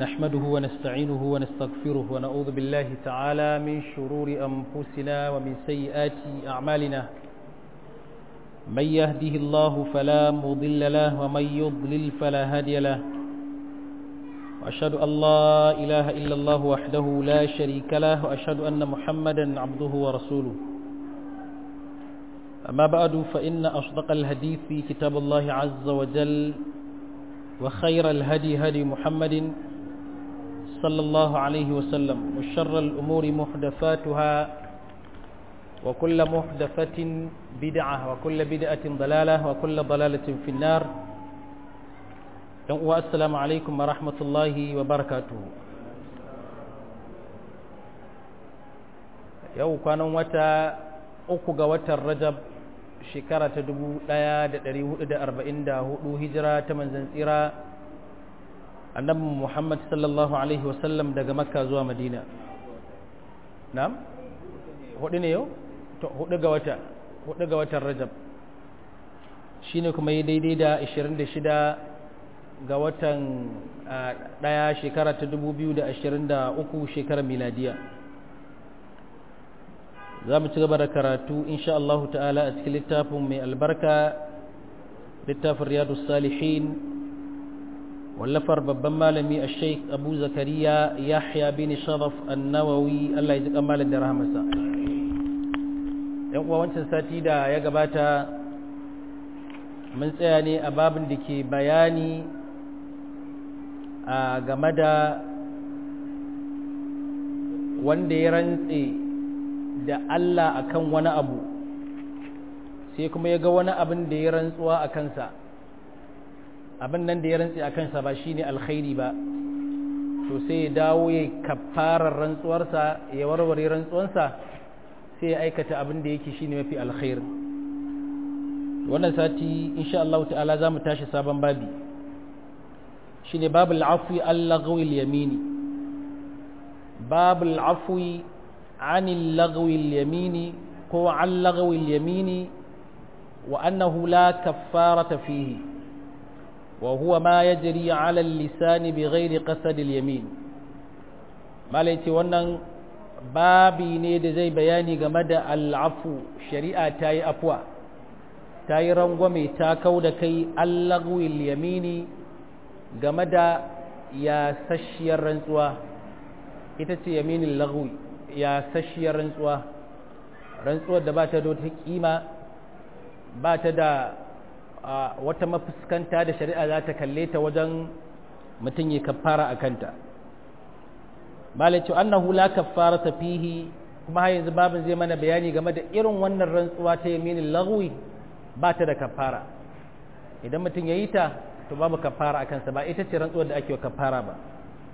نحمده ونستعينه ونستغفره ونعوذ بالله تعالى من شرور أنفسنا ومن سيئات أعمالنا من يهده الله فلا مضل له ومن يضلل فلا هادي له وأشهد أن لا إله إلا الله وحده لا شريك له وأشهد أن محمدا عبده ورسوله أما بعد فإن أصدق الحديث في كتاب الله عز وجل وخير الهدي هدي محمد صلى الله عليه وسلم وشر الأمور محدثاتها وكل محدثة بدعة وكل بدعة ضلالة وكل ضلالة في النار والسلام عليكم ورحمة الله وبركاته yau kwanan wata uku ga watan rajab shekara ta 1444 hijira ta manzan tsira annabi muhammad sallallahu alaihi wasallam daga makka zuwa madina na'am hudu ne yau hudu ga wata hudu ga watan rajab shine kuma yi daidai da 26 ga watan daya shekara ta 2023 shekarar miladiya za mu ci gaba da karatu insha Allah ta'ala a cikin littafin mai albarka littafin riyadu salihin wallafar babban malami a sheik abu zakariya yahya bin sharaf annawawi Allah ya ji kamalin da rahamarsa yan uwa wancan sati da ya gabata mun tsaya ne a babin da ke bayani a game da wanda ya rantse da Allah akan wani abu sai kuma ya ga wani abin da ya rantsuwa a kansa abin nan da ya rantsi a kansa ba shi ne alkhairi ba to sai ya dawo ya kafarar rantsuwarsa ya warware rantsuwansa sai ya aikata abin da yake shi ne mafi alkhair wannan sati insha Allah ta'ala za mu tashi sabon babi shi ne babu al'afwi allagawil yamini babu al'afwi عن اللغو اليمين هو عن لغو اليمين وأنه لا كفارة فيه وهو ما يجري على اللسان بغير قصد اليمين ما ليتي wannan babi ne da zai bayani game da al'afu shari'a ta yi afuwa ta yi rangwame ta kau da kai allagwil yamini game da yasasshiyar rantsuwa ita ce yaminin lagwi ya sashiyar rantsuwa rantsuwar da ba ta da wata kima ba ta da wata mafuskanta da shari'a za ta kalle ta wajen mutum ya kafara a kanta malaci annahu la kafara ta fihi kuma har yanzu babin zai mana bayani game da irin wannan rantsuwa ta yaminin lagwi ba ta da kafara idan mutum ya yi ta to babu kafara a kansa ba ita ce rantsuwar da ake wa kafara ba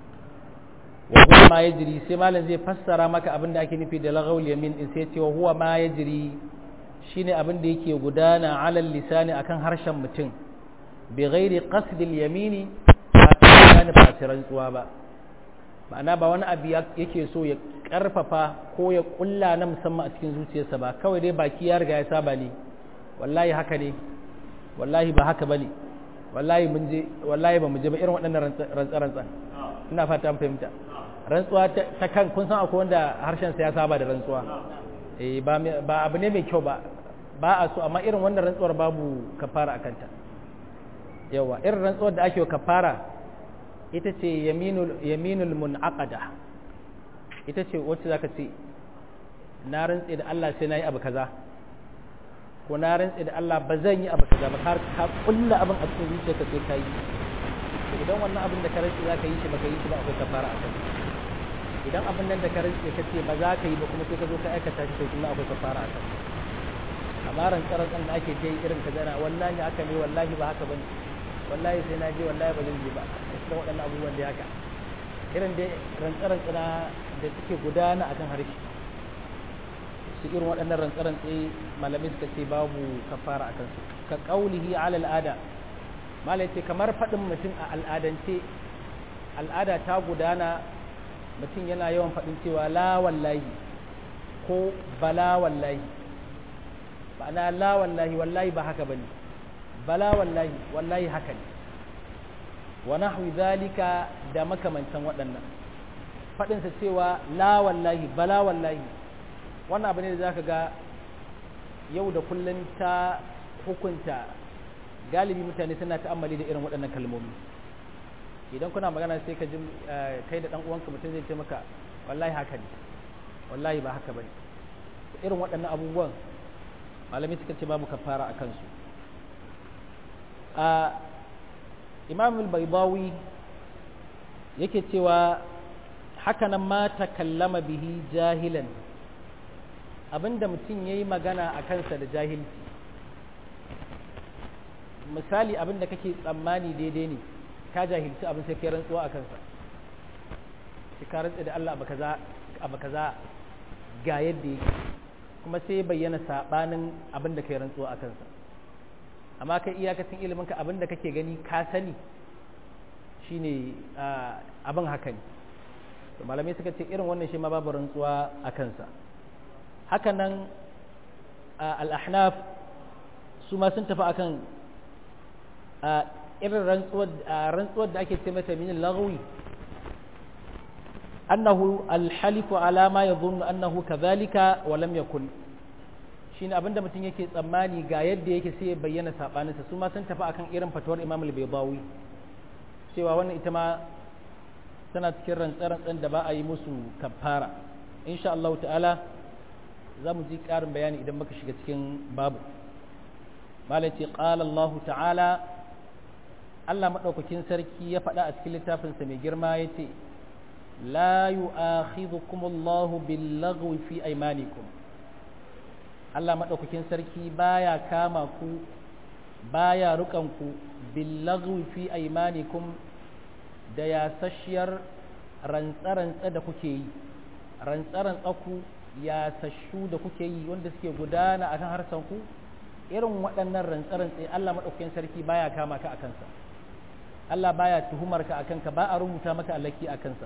wa huwa ma yajri sai malam zai fassara maka abin da ake nufi da laghaul yamin in sai ce wa huwa ma yajri shine abin da yake gudana alal lisani akan harshen mutum bi ghairi qasd al yamini ba ta ba rantsuwa ba ma'ana ba wani abu yake so ya karfafa ko ya kulla na musamman a cikin zuciyarsa ba kawai dai baki ya riga ya saba ne wallahi haka ne wallahi ba haka bane wallahi mun je wallahi ba mu je ba irin waɗannan rantsa-rantsa ina fata an fahimta rantsuwa ta kan kun san akwai wanda harshen sa ya saba da rantsuwa eh ba ba abu ne mai kyau ba ba a so amma irin wannan rantsuwar babu kafara akan ta yawa irin rantsuwar da ake kafara ita ce yaminul yaminul munaqada ita ce wacce zaka ce na rantse da Allah sai nayi abu kaza ko na rantse da Allah ba zan yi abu kaza ba har ka kulla abin a cikin zuciyarka sai ka yi idan wannan abin da ka rantse za ka yi shi ba ka yi shi ba akwai kafara a kan idan abin nan da ka rantse ka ce ba za ka yi ba kuma sai ka zo ka aikata shi to kuma akwai kafara a kan amma rantsaran da ake ta yi irin ka zana wallahi haka ne wallahi ba haka bane wallahi sai na je wallahi ba zan je ba cikin waɗannan abubuwan da haka irin dai rantsaran tsana da suke gudana akan harshe su irin waɗannan rantsaran tsaye malamai suka ce babu kafara a kansu ka ƙaulihi ala al'ada malai ce kamar faɗin mutum a al'adance al'ada ta gudana mutum yana yawan faɗin cewa la wallahi ko bala wallahi ma'ana la wallahi wallahi ba haka bane bala wallahi wallahi haka ne wa nahwi zalika da makamantan waɗannan faɗinsa cewa la wallahi bala wallahi wannan abu ne da zaka ga yau da kullum ta hukunta galibi mutane suna ta'ammali da irin waɗannan kalmomi idan kuna magana sai ka ji kai da ɗan uwanka mutum zai ce maka wallahi haka ne wallahi ba haka bane irin waɗannan abubuwan malami suka ce babu kafara a kansu a imam al-baydawi yake cewa hakanan ma takallama bihi jahilan abinda mutum yayi magana a kansa da jahilci misali abinda kake tsammani daidai ne ka jahilci abin sai kai rantsuwa a kansa sai ka rantsa da Allah abu kaza ga yadda yake kuma sai bayyana sabanin abin da kai rantsuwa a kansa amma kai iyakacin ilimin ka abin da kake gani ka sani shine abin haka ne to malamai suka ce irin wannan shi ma babu rantsuwa a kansa haka nan al-ahnaf su ma sun tafi akan irin rantsuwar da ake ce mata min lagwi annahu alhalifu ala ma yadhunnu annahu kadhalika wa lam yakun shine abinda mutum yake tsammani ga yadda yake sai ya bayyana sabaninsa su ma sun tafi akan irin fatuwar Imam al-Baydawi cewa wannan ita ma tana cikin rantsarantsan da ba a yi musu kafara insha Allah ta'ala za mu ji ƙarin bayani idan muka shiga cikin babu malai ce qala Allah ta'ala Allah maɗaukakin sarki ya faɗa a cikin littafinsa mai girma ya ce la yu'akhidhukum Allahu bil-laghwi fi aymanikum Allah maɗaukakin sarki baya kama ku baya rukan ku bil-laghwi fi aymanikum da yasasshiyar rantsa-rantsa da kuke yi rantsa-rantsa ku yasashu da kuke yi wanda suke gudana akan harsan ku irin waɗannan rantsa-rantsa Allah maɗaukakin sarki baya kama ka akan sa Allah baya tuhumar ka akan ka ba a rubuta maka alaki a kansa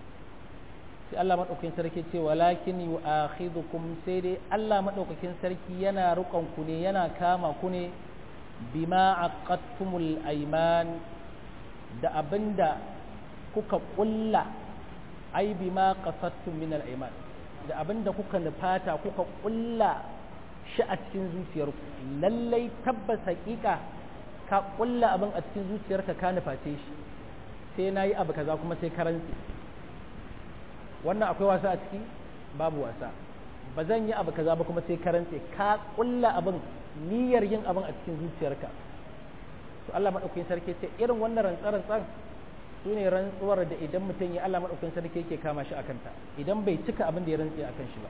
sai Allah madaukakin sarki ce walakin yu'akhidhukum sai dai Allah madaukakin sarki yana rukan ku ne yana kama ku ne bima aqadtumul ayman da abinda kuka kulla ai bima qasadtum min al ayman da abinda kuka nufata kuka kulla shi a cikin zuciyarku lallai tabbas hakika ka kulla abin a cikin zuciyarka ka nuface shi sai na yi abu kaza kuma sai karanci wannan akwai wasa a ciki babu wasa ba zan yi abu kaza ba kuma sai karanci ka kulla abin niyyar yin abin a cikin zuciyarka to Allah madaukakin sarki ce irin wannan rantsar-rantsar su ne rantsuwar da idan mutum ya Allah madaukakin sarki yake kama shi akan ta idan bai cika abin da ya rantsi akan shi ba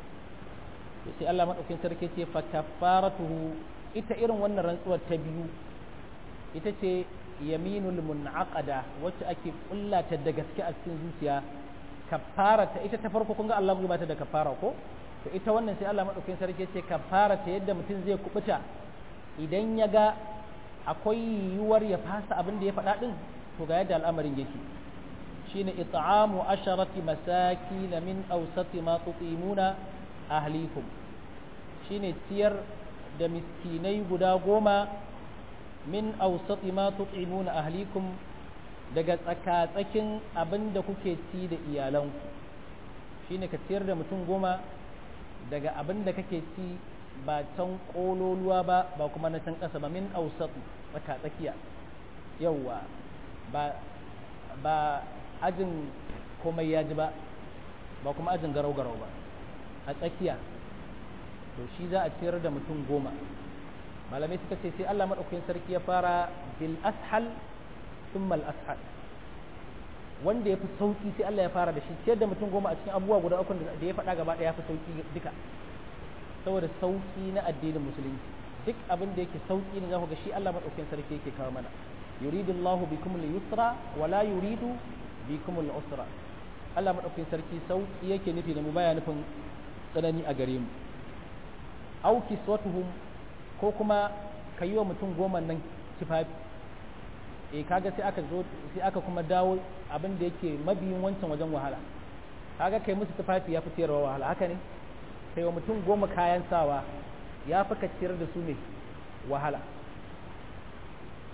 to sai Allah madaukakin sarki ce fa kafaratuhu ita irin wannan rantsuwar ta biyu ita ce yaminul munaqada wacce ake kullata da gaske a cikin zuciya kafara ta ita ta farko kun ga Allah ba ta da kafara ko to ita wannan sai Allah madaukakin sarki ce kafara ta yadda mutum zai kubuta idan ya ga akwai yiwuwar ya fasa abin da ya faɗa din to ga yadda al'amarin yake shine it'amu asharati masakin min awsati ma tutimuna ahlikum shine ciyar da miskinai guda goma min ausati ma tut'imuna ahlikum daga tsakatsakin abin da kuke ci da iyalanku shine ka ciyar da mutum goma daga abin da kake ci ba can kololuwa ba ba kuma na can ƙasa ba min ausati tsakatsakiya yauwa ba ba ajin komai ya ji ba ba kuma ajin garau-garau ba a tsakiya to shi za a ciyar da mutum goma malamai suka ce sai Allah maɗaukakin sarki ya fara bil ashal thumma al ashal wanda ya fi sauki sai Allah ya fara da shi ciyar da mutum goma a cikin abubuwa guda uku da ya faɗa gaba ɗaya ya fi sauki duka saboda sauki na addinin musulunci duk abin da yake sauki ne za ku ga shi Allah maɗaukakin sarki yake kawo mana yuridu Allahu bikum al-yusra wa la yuridu bikum al-usra Allah maɗaukakin sarki sauki yake nufi da mu baya nufin tsanani a gare mu au kiswatuhum ko kuma ka yi wa mutum goma nan kifafi eh kaga sai aka zo sai aka kuma dawo abin da yake mabiyin wancan wajen wahala kaga kai musu tufafi ya fi ciyarwa wahala haka ne kai wa mutum goma kayan sawa ya fi ka ciyar da su ne wahala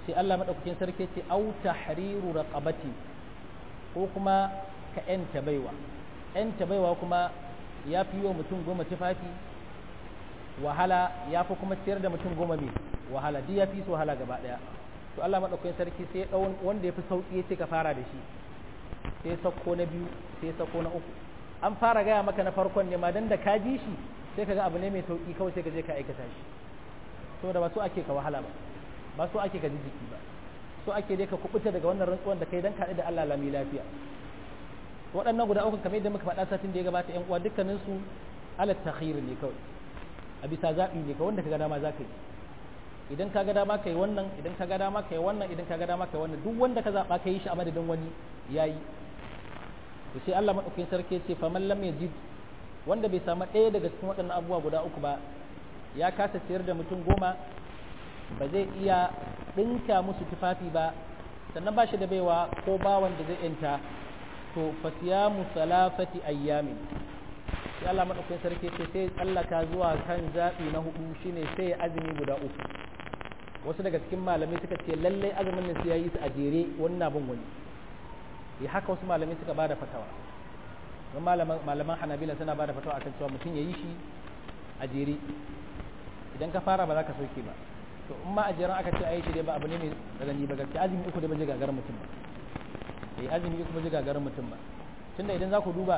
sai Allah madaukakin sarki ce au tahriru raqabati ko kuma ka yanta baiwa yanta baiwa kuma ya fi yi wa mutum goma tufafi wahala ya fi kuma ciyar da mutum goma mai wahala duk ya fi su wahala gaba daya to Allah madaukakin sarki sai ya dau wanda ya fi sauki ya ce ka fara da shi sai ya sauko na biyu sai ya sauko na uku an fara gaya maka na farkon ne ma dan da ka ji shi sai kaga abu ne mai sauki kawai sai ka je ka aikata shi saboda ba so ake ka wahala ba ba so ake ka ji jiki ba so ake dai ka kubuta daga wannan rantsuwan da kai dan kaɗi da Allah lami lafiya waɗannan guda uku kamar yadda muka faɗa satin da ya gabata ƴan uwa dukkanin su alat takhir ne kawai a bisa zaɓi ne ka wanda ka ga dama za ka yi idan ka ga dama ka yi wannan idan ka ga dama ka yi wannan idan ka ga dama ka yi wannan duk wanda ka zaɓa ka yi shi a madadin wani ya yi to sai Allah maɗaukakin sarki ce fa man lam yajid wanda bai samu ɗaya daga cikin waɗannan abubuwa guda uku ba ya kasa ciyar da mutum goma ba zai iya ɗinka musu tufafi ba sannan ba shi da baiwa ko bawan da zai yanta to fasiyamu salafati ayyamin sai Allah madaukakin sarki ce sai tsallaka zuwa kan zaɓi na hudu shine sai ya azumi guda uku wasu daga cikin malamai suka ce lallai azumin nan sai ya yi su a jere wani na bin wani ya haka wasu malamai suka bada fatawa don malaman hanabila suna bada fatawa akan cewa mutum ya yi shi a jere idan ka fara ba za ka sauke ba to in ma a jeren aka ce a yi shi dai ba abu ne mai tsanani ba gaskiya azumi uku dai ba je gagarar mutum ba eh azumi uku ba je gagarar mutum ba tunda idan za ku duba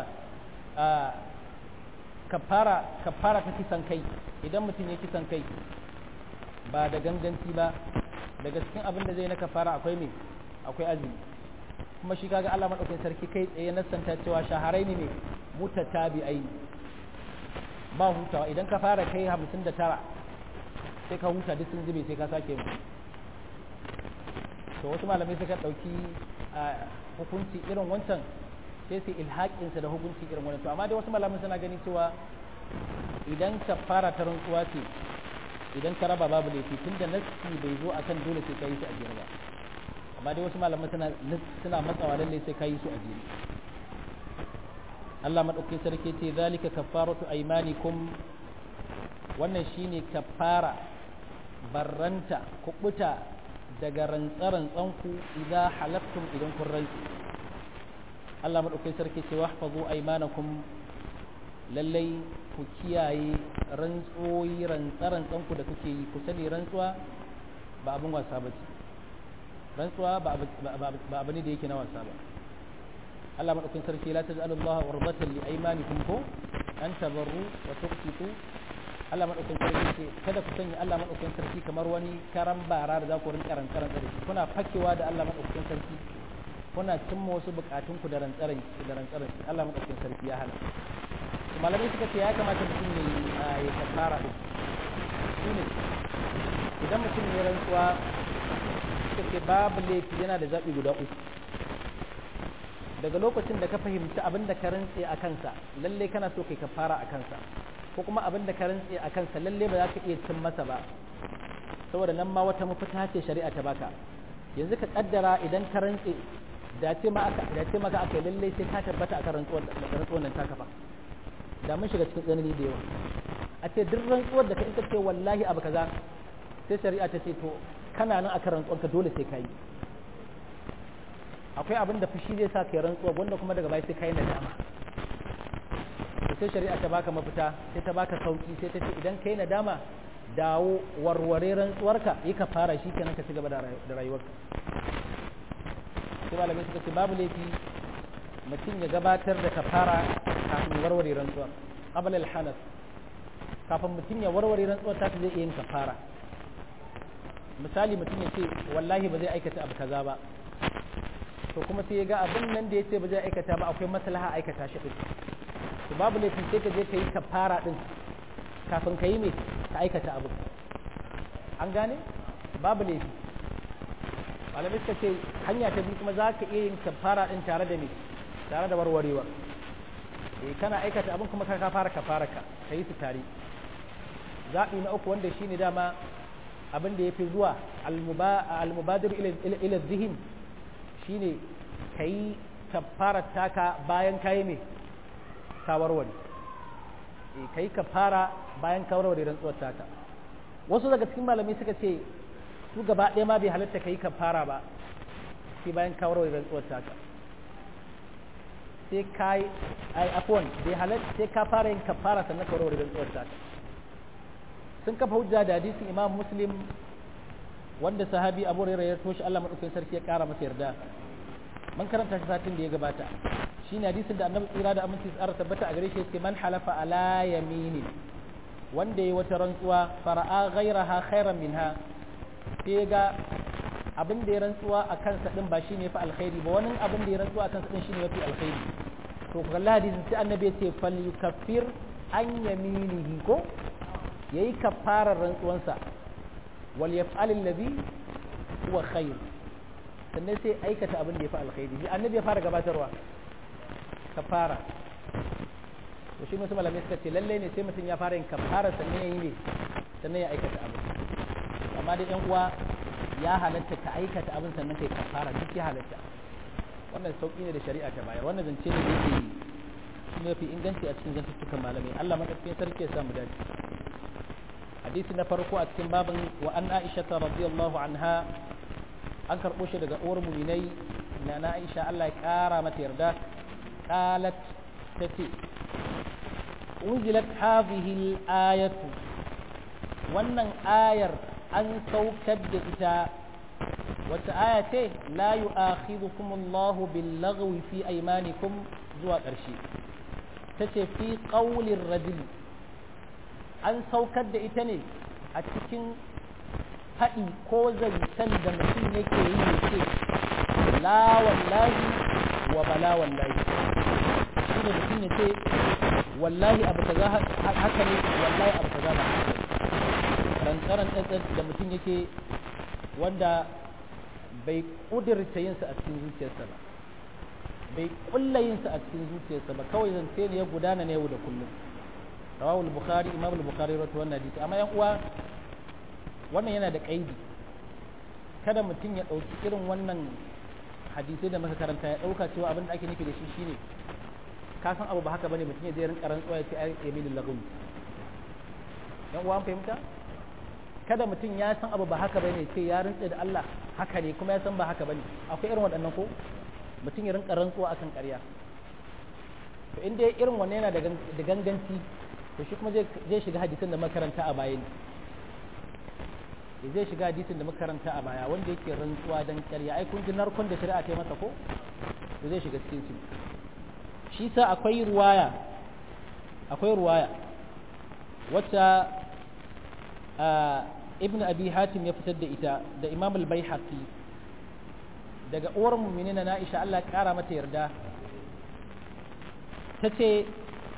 kafara kafara ta kisan kai idan mutum ya kisan kai ba da ganganci ba daga cikin abin da zai na kafara akwai me akwai azumi kuma shi kaga Allah madaukakin sarki kai tsaye na santa cewa shaharai ne me mutatabi'ai ba hutawa idan ka fara kai 59 sai ka huta duk sun zube sai ka sake mu to wasu malamai suka dauki hukunci irin wancan sai su ilhaƙinsa da hukunci irin wannan to amma dai wasu malamai suna ganin cewa idan ka fara ta rantsuwa ce idan ka raba babu laifi tunda nassi bai zo akan dole sai ka yi su a jere ba amma dai wasu malamai suna suna matsawa lalle sai ka yi su a jere Allah madaukakin sarki ce zalika kaffaratu aymanikum wannan shine kaffara barranta kubuta daga rantsarantsanku idan halaftum idan kun rantsi Allah madaukakin sarki ce wahfazu aymanakum lallai ku kiyaye rantsoyi rantsarantsanku da kuke yi ku sani rantsuwa ba abin wasa ba ce rantsuwa ba abu ne da yake na wasa ba Allah madaukakin sarki la taj'alu Allah warbatan li aymanikum ko an tabarru wa tuqsitu Allah madaukakin sarki ce kada ku sanya Allah madaukakin sarki kamar wani karan bara da za ku rinka rantsaran da shi kuna fakewa da Allah madaukakin sarki kuna cimma wasu bukatun ku da rantsaran da rantsaran Allah madaukakin sarki ya hana malamai suka ce ya kamata mutum ya ya kafara din shine idan mutum ya rantsuwa suka ce babu laifi yana da zaɓi guda uku daga lokacin da ka fahimci abin da ka rantse a kansa lalle kana so kai kafara a kansa ko kuma abin da ka rantse a kansa lalle ba za ka iya cin masa ba saboda nan ma wata mafita ce shari'a ta baka yanzu ka kaddara idan ka rantse da ce ma aka da ce maka aka lalle sai ka tabbata akan rantsuwar rantsuwar nan taka fa da mun shiga cikin tsanani da yawa a ce duk rantsuwar da ka ita ce wallahi abu kaza sai shari'a ta ce to kana nan akan rantsuwar ka dole sai ka yi akwai abin da fushi zai sa kai rantsuwa wanda kuma daga baya sai kai nadama sai shari'a ta baka mafita sai ta baka sauki sai ta ce idan kai nadama dawo warware rantsuwarka yi ka fara shi kenan ka ci gaba da rayuwarka sai malamai suka ce babu laifi mutum ya gabatar da kafara kafin warware rantsuwar qabl al hanas kafin mutum ya warware rantsuwar ta zai iya yin kafara misali mutum ya ce wallahi ba zai aikata abu kaza ba to kuma sai ya ga abin nan da ya ce ba zai aikata ba akwai maslaha aikata shi din to babu laifi sai ka je ka yi kafara din kafin ka yi me ka aikata abu an gane babu laifi malamai suka ce hanya ta biyu kuma za ka iya yin kafara din tare da me tare da warwarewa eh kana aikata abin kuma ka fara kafara ka ka yi su tare zaɓi na uku wanda shine dama abin da ya fi zuwa al-mubadir ila zihin shine ka yi kafarar taka bayan kayi mai kawarware ka yi kafara bayan kawarware rantsuwar taka wasu daga cikin malamai suka ce su gaba ɗaya ma bai halatta ka yi kafara ba sai bayan ka warware rantsuwar taka sai ka yi ai afwan bai halatta sai ka fara yin kafara sannan ka warware rantsuwar taka sun kafa hujja da hadisin imam muslim wanda sahabi abu hurairah ya toshe Allah madaukakin sarki ya kara masa yarda man karanta shi satin da ya gabata shine hadisin da annabi tsira da aminci tsara tabbata a gare shi yake man halafa ala yaminin wanda ya wata rantsuwa fara'a ghairaha khairan minha sai ga abin da ya rantsuwa a kansa din ba shine fa alkhairi ba wani abin da ya rantsuwa a kansa din shine mafi alkhairi to kalla hadisin sai annabi ya ce fal yukaffir an yaminihi ko yayi kafarar rantsuwansa wal yaf'al alladhi huwa khair sannan sai aikata abin da ya fi alkhairi bi annabi ya fara gabatarwa kafara to shi musu malamai suka ce lalle ne sai mutum ya fara yin kafara sannan ya yi ne sannan ya aikata abin amma dai yan uwa ya halatta ka aikata abin sannan kai kafara duk ya halatta wannan sauki ne da shari'a ta bayar wannan zance ne da yake shi ne fi inganci a cikin zantuttukan malamai Allah madaukakin sarki ya samu dace hadisi na farko a cikin babin wa an aisha radiyallahu anha an karɓo shi daga uwar muminai na na aisha Allah ya ƙara mata yarda qalat tace unzilat hadhihi al-ayatu wannan ayar an saukar da ita wata aya ce la yu'akhidhukum Allahu bil laghwi fi aymanikum zuwa ƙarshe tace fi qawlir rajul an saukar da ita ne a cikin faɗi ko zancen da mutum yake yi ya ce la wallahi wa bala wallahi shi ne mutum ya ce wallahi abu kaza haka ne wallahi abu kaza ba haka ne rantsaran ɗanɗan da mutum yake wanda bai ƙudurta yinsa a cikin zuciyarsa ba bai ƙulla yinsa a cikin zuciyarsa ba kawai zance ne ya gudana ne yau da kullum rawahul bukhari imam al-bukhari rawaito wannan hadisi amma yan uwa wannan yana da ƙaidi kada mutum ya ɗauki irin wannan hadisai da muka karanta ya ɗauka cewa abin da ake nufi da shi shine ka san abu ba haka bane mutum ya je rinka rantsuwa ya ce ai yaminin lagawi yan uwa fahimta kada mutum ya san abu ba haka bane ce ya rantsa da Allah haka ne kuma ya san ba haka bane akwai irin waɗannan ko mutum ya rinka rantsuwa akan ƙarya to in dai irin wannan yana da ganganci to shi kuma zai shiga hadisin da makaranta a baya ne zai shiga hadisin da muka karanta a baya wanda yake rantsuwa dan ƙarya ai kun ji narkon da shari'a ta yi masa ko to zai shiga cikin shi shi sa akwai ruwaya akwai ruwaya wacce ibn abi hatim ya fitar da ita da imam al-baihaqi daga uwar mu'minina na Aisha Allah ya kara mata yarda tace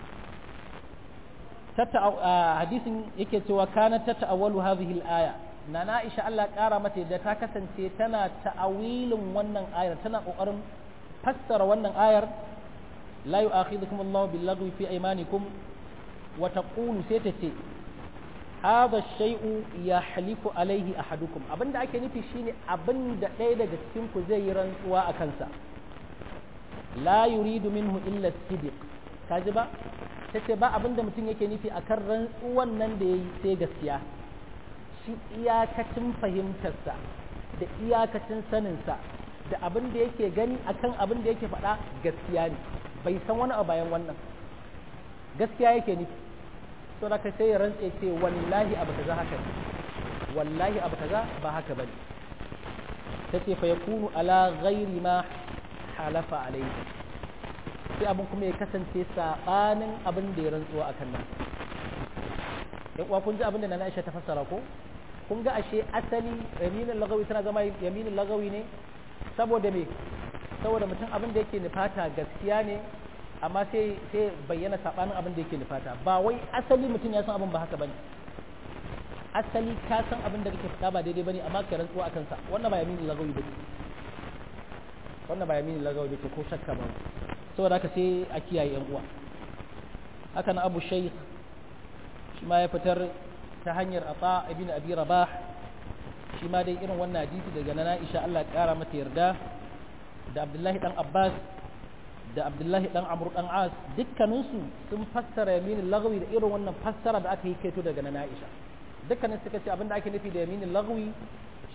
hadisin yake cewa kana ta ta'awwalu hadhihi al-aya na Aisha Allah ƙara mata da ta kasance tana ta'awilin wannan ayar tana ƙoƙarin fassara wannan ayar la yu'akhidhukum Allah bil lagwi fi aymanikum wa taqulu sai ta ce hadha shay'u yahlifu alayhi ahadukum abinda ake nufi shine abinda ɗaya daga cikin ku zai yi rantsuwa a kansa la yuridu minhu illa sidiq kaji ba tace ba abinda mutum yake nufi akan rantsuwan nan da yayi sai gaskiya shi iyakacin fahimtarsa da iyakacin saninsa da abin da yake gani akan abin da yake faɗa gaskiya ne bai san wani a bayan wannan gaskiya yake nufi so da ka sai ya rantse ce wallahi abu kaza haka ne wallahi abu kaza ba haka bane tace fa yakunu ala ghairi ma halafa alayhi sai abin kuma ya kasance sabanin abin da ya rantsuwa akan nan yan uwa kun ji abin da na Aisha ta fassara ko kun ga ashe asali yaminin lagawi tana zama yaminin lagawi ne saboda me saboda mutum abin da yake nufata gaskiya ne amma sai sai bayyana sabanin abin da yake nufata ba wai asali mutum ya san abin ba haka bane asali ka san abin da kake faɗa ba daidai bane amma ka rantsuwa akan sa wannan ba yaminin lagawi bane wannan ba yaminin lagawi bane ko shakka ba saboda haka sai a kiyaye yan uwa haka na Abu Shaykh shi ma ya fitar ta hanyar ata ibn abi rabah shi ma dai irin wannan hadisi daga nana Aisha Allah ya kara mata yarda da Abdullahi dan Abbas da Abdullahi dan Amr dan As dukkanin su sun fassara yamin lagwi da irin wannan fassara da aka yi kaito daga nana Aisha dukkanin suka ce abinda ake nufi da yamin lagwi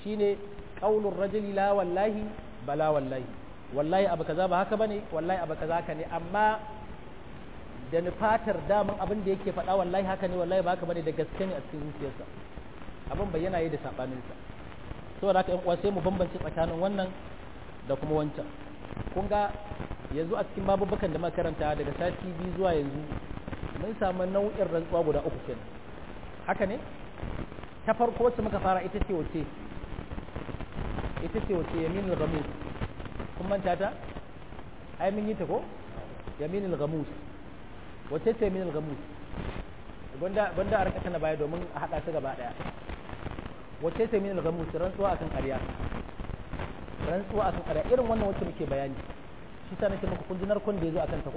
shine qaulur rajuli la wallahi bala wallahi wallahi abu kaza ba haka bane wallahi abu kaza haka ne amma da nufatar daman abin da yake faɗa wallahi haka ne wallahi ba haka bane da gaske ne a cikin zuciyarsa abin bayyana yi da sabaninsa saboda haka yan uwa sai mu bambance tsakanin wannan da kuma wancan kun ga yanzu a cikin babubukan da muka karanta daga sati biyu zuwa yanzu mun samu nau'in rantsuwa guda uku kenan haka ne ta farko wacce muka fara ita ce wace ita ce wace yaminul ghamus kun manta ta ai mun yi ta ko yaminul ghamus wace ce yaminul ghamus gwanda gwanda a rika na baya domin a hada su gaba daya wace ce yaminul ghamus rantsuwa akan ƙarya rantsuwa akan ƙarya irin wannan wacce muke bayani shi sa nake muku kun ji narkon da yazo akan ta ko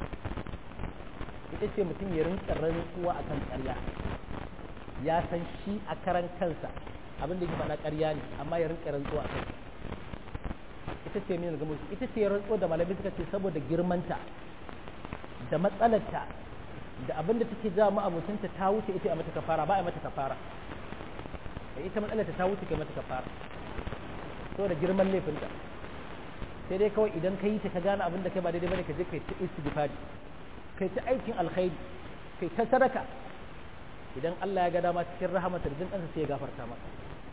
ita ce mutum ya rinka rantsuwa akan ƙarya ya san shi a karan kansa abin da yake faɗa ƙarya ne amma ya rinka rantsuwa a kansa ita ce min gamus ita ce rantsuwa da malamai suka ce saboda girmanta da matsalarta da abin da take jawo ma'abucinta ta wuce ita a mata kafara ba a mata kafara ita matsalarta ta wuce kai mata kafara saboda girman laifinta sai dai kawai idan ka yi ta ka gane abin da kai ba daidai bane ka je kai ta istighfari kai ta aikin alkhairi kai ta sadaka idan Allah ya ga dama cikin rahamatar jin kansa sai ya gafarta maka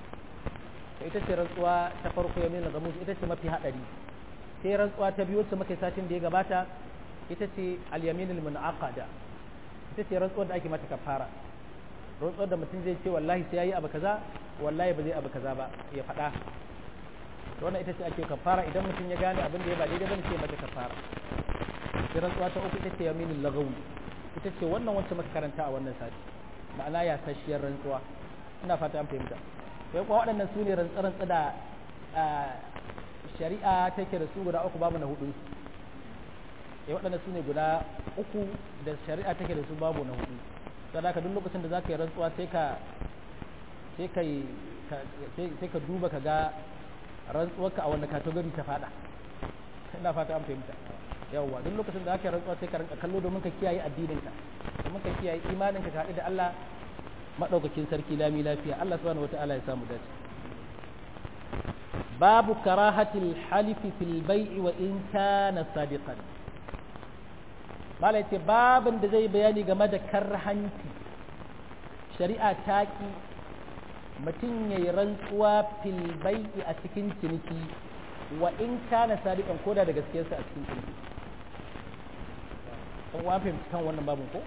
to ita ce rantsuwa ta farko ya mila gamus ita ce mafi hadari sai rantsuwa ta biyu wacce muka satin da ya gabata ita ce al-yaminul munaqada ita ce rantsuwar da ake mata kafara rantsuwar da mutum zai ce wallahi sai yayi abu kaza wallahi ba zai abu kaza ba ya faɗa to wannan ita ce ake kafara idan mutum ya gane abin da ya ba daidai bane sai mata kafara sai rantsuwa ta uku ita ce yaminul lagawi ita ce wannan wacce muka karanta a wannan sati ma'ana ya tashiyar rantsuwa ina fata an fahimta sai kuwa waɗannan su ne rantsarantsa da shari'a take da su guda uku babu na hudu sai waɗannan su ne guda uku da shari'a take da su babu na hudu sai ka duk lokacin da za ka yi rantsuwa sai ka sai ka sai ka duba ka ga rantsuwarka a wanda kategori ta fada ina fata an fahimta yawwa duk lokacin da aka rantsuwa sai ka rinka kallo domin ka kiyaye addininka domin ka kiyaye imaninka ka haɗu da Allah madaukakin sarki lami lafiya Allah subhanahu wataala ya samu dace babu karahatil halifi fil bai'i wa in kana sadiqan malai ce babin da zai bayani game da karhanci shari'a ta ki mutum ya yi rantsuwa fil bai'i a cikin ciniki wa in kana sadiqan koda da gaskiyarsa a cikin ciniki kun wa fahimci kan wannan babin ko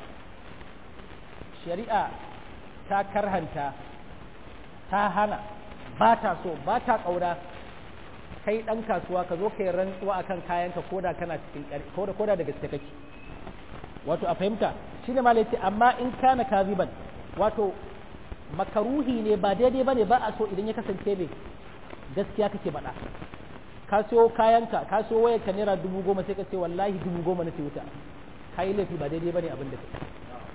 shari'a ta karhanta ta hana ba ta so ba ta ƙaura kai ɗan kasuwa ka zo ka yi rantsuwa akan kayanka koda kana cikin koda koda da gaske kake wato a fahimta shine malai ce amma in kana kaziban wato makaruhi ne ba daidai bane ba a so idan ya kasance ne gaskiya kake faɗa ka siyo kayanka ka siyo wayarka naira dubu goma sai ka ce wallahi dubu goma na ce wuta ka yi laifi ba daidai bane abin da kake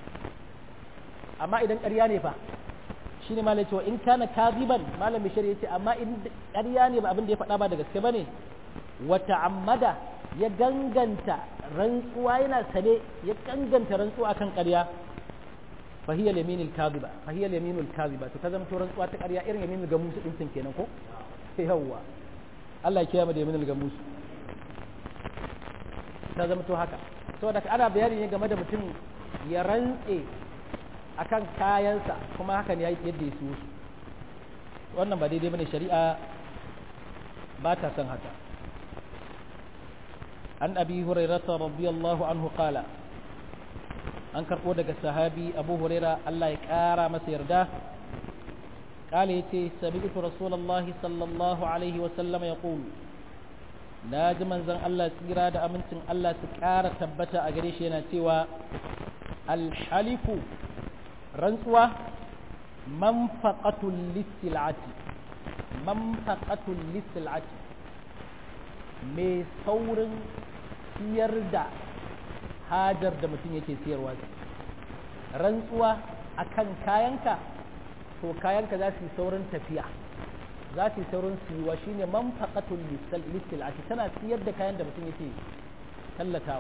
amma idan ƙarya ne fa shi ne malai cewa in kana kaziban malam bishir ya ce amma in ƙarya ne ba abin da ya faɗa ba da gaske bane wata ammada ya ganganta rantsuwa yana sane ya ganganta rantsuwa kan ƙarya fahiyar yaminul kaziba fahiyar yaminul kaziba to ta zama to rantsuwa ta ƙarya irin yaminul ga musu ɗin kenan ko yawwa Allah ya kiyaye da yaminul ga musu ta zama to haka saboda ana bayani ne game da mutum ya rantse akan kayansa kuma hakan ya yadda ya siyo su wannan ba daidai bane shari'a ba ta son haka an abi hurairata radiyallahu anhu qala an karbo daga sahabi abu huraira Allah ya kara masa yarda قال يتي سمعت رسول الله صلى الله عليه وسلم يقول ناجي منزن الله تيرا da amincin Allah su ƙara tabbata a gare shi yana cewa alhalifu rantsuwa manfaqatul lisilati manfaqatul lisilati mai saurin siyar da hajar da mutum yake siyarwa rantsuwa akan kayanka to kayanka za su yi saurin tafiya za su yi saurin siyuwa shine manfaqatul lisilati tana siyar da kayan da mutum yake tallatawa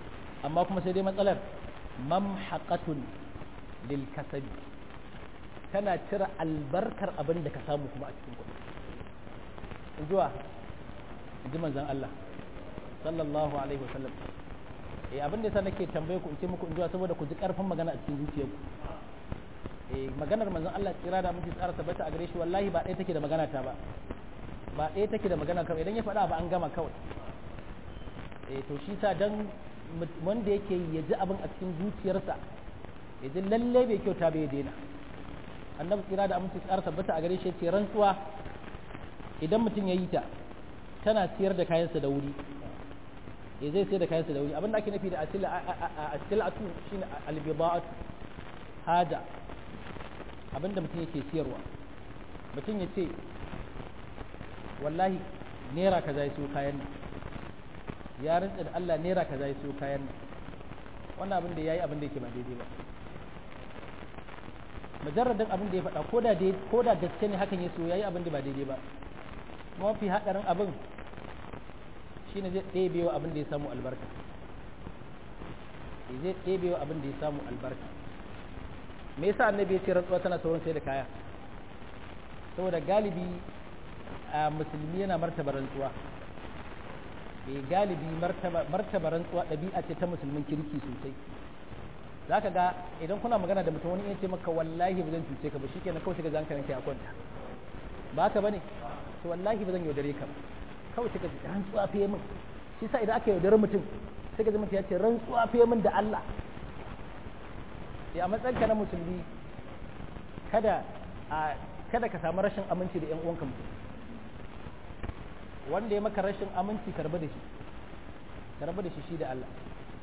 amma kuma sai dai matsalar mamhaqatun lil kasabi tana cire albarkar abin da ka samu kuma a cikin kuɗi zuwa ji manzan Allah sallallahu alaihi wasallam eh abin da yasa nake tambaye ku in ce muku in zuwa saboda ku ji karfin magana a cikin zuciyarku eh maganar manzon Allah tsira da miji tsara tabbata a gare shi wallahi ba ɗaya take da magana ta ba ba ɗaya take da magana kawai idan ya faɗa ba an gama kawai eh to shi sa dan wanda yake ya ji abin a cikin zuciyarsa ya ji lalle bai kyauta bai daina annabi tsira da aminci tsara tabbata a gare shi ce rantsuwa idan mutum ya yi ta tana siyar da kayansa da wuri ya zai sayar da kayansa da wuri abinda ake nufi da asilatu shine albida'atu haja abinda mutum yake siyarwa mutum ya ce wallahi naira kaza ya siyo kayan nan ya rantsa da Allah naira kaza ya siyo kayan nan wannan abin da yayi abin da yake ba daidai ba mujarradin abin da ya faɗa ko da ko da gaske ne hakan ya so yayi abin da ba daidai ba mafi haɗarin abin shine zai ɗebe wa abin da ya samu albarka zai ɗebe wa abin da ya samu albarka me yasa annabi ya ce rantsuwa tana saurin sai da kaya saboda galibi a musulmi yana martaba rantsuwa e galibi martaba rantsuwa ɗabi'a ce ta musulmin kirki sosai za ka ga idan kuna magana da mutum wani ya ce maka wallahi ba zan cuce ka ba shi kenan kawai shiga zan ka a kwanta ba ka bane to wallahi ba zan yaudare ka ba kawai shiga rantsuwa fiye min shi sa idan aka yaudare mutum sai ka ji mutum ya ce rantsuwa fiye min da Allah ya matsayin ka na musulmi kada a kada ka samu rashin aminci da 'yan uwanka mutum wanda ya maka rashin aminci karba da shi karba da shi shi da Allah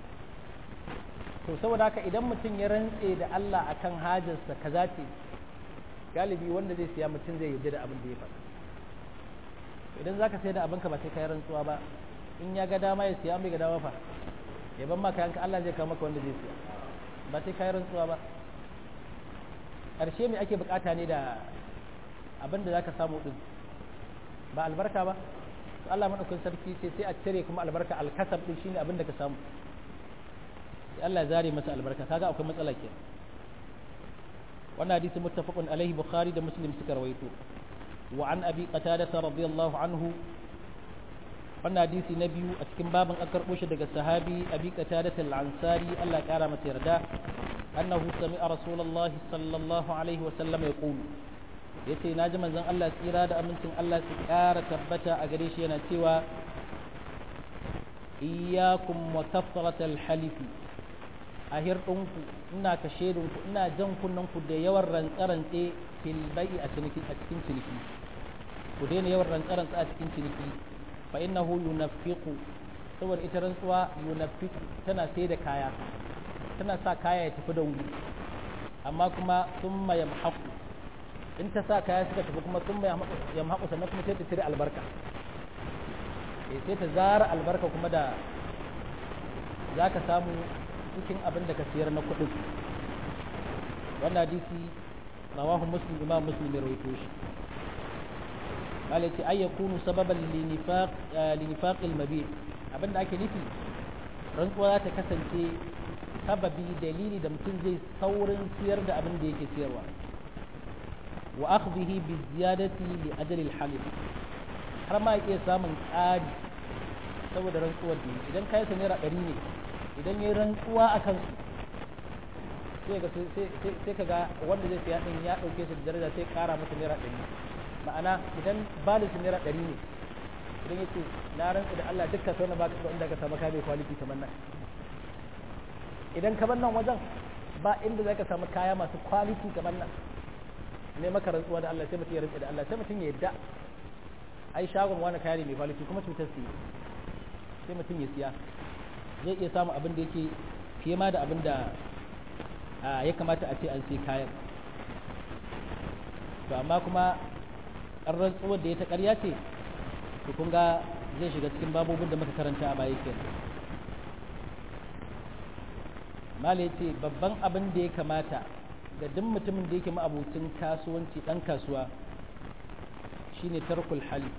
to saboda haka idan mutum ya rantse da Allah akan hajarsa kaza ce galibi wanda zai siya mutum zai yarda da abin da ya faɗa idan zaka sai da abinka ba sai ka yi rantsuwa ba in ya ga dama ya siya bai ga dama fa ya ban maka yanka Allah zai kawo maka wanda zai siya ba sai ka yi rantsuwa ba ƙarshe me ake bukata ne da abin da zaka samu din ba albarka ba to Allah madaukakin sarki ce sai a cire kuma albarka alkasab din shine abin da ka samu sai Allah ya zare masa albarka kaga akwai matsala ke wannan hadisi muttafaqun alaihi bukhari da muslim suka rawaito wa an abi qatada radiyallahu anhu wannan hadisi na biyu a cikin babin an karbo shi daga sahabi abi qatada al-ansari Allah ya kara masa yarda annahu sami'a rasulullahi sallallahu alaihi wa sallam yaqulu yace na ji manzon Allah tsira da amincin Allah su ƙara tabbata a gare shi yana cewa iyyakum wa kafratal halifi a hirɗinku ina ka shedinku ina jan kunnanku da yawan rantsarantse fil bai'i a ciniki a cikin ciniki ku daina yawan rantsarantse a cikin ciniki fa innahu yunaffiqu saboda ita rantsuwa yunaffiqu tana sai da kaya tana sa kaya ya tafi da wuri amma kuma summa yamhaqu in ta sa kaya suka tafi kuma sun ya mahaƙu sannan kuma sai ta cire albarka sai ta zara albarka kuma da za ka samu cikin abin da ka siyar na kuɗin wannan hadisi rawahu muslim imam muslim ya rawaito shi malai ce ay yakunu sababan linifaq linifaq almabi abin da ake nufi rantsuwa za ta kasance sababi dalili da mutum zai saurin siyar da abin da yake siyarwa وأخذه بالزيادة لأجل الحلف har ma iya samun ƙari saboda rantsuwar da idan kayan sa naira ɗari ne idan ya yi rantsuwa a kansu sai ka ga wanda zai siya ɗin ya ɗauke su da daraja sai ƙara masa naira ɗari ma'ana idan balin su naira ɗari ne idan ya ce na rantsu da Allah dukkan sau na baka ko inda ka samu ka bai kwaliti kamar nan idan kamar nan wajen ba inda za ka samu kaya masu kwaliti kamar nan ne maka rantsuwa da Allah sai mutum ya rantsa da Allah sai mutum ya yadda ai shagon wani kaya ne mai kwaliti kuma cutar su sai mutum ya siya zai iya samun abin da yake fiye ma da abin da ya kamata a ce an sai kayan to amma kuma an rantsuwar da ya ta ƙarya ce to kun ga zai shiga cikin babobin da muka karanta a baya kenan mala ya ce babban abin da ya kamata da duk mutumin da yake ma'abucin kasuwanci ɗan kasuwa shine tarkul hali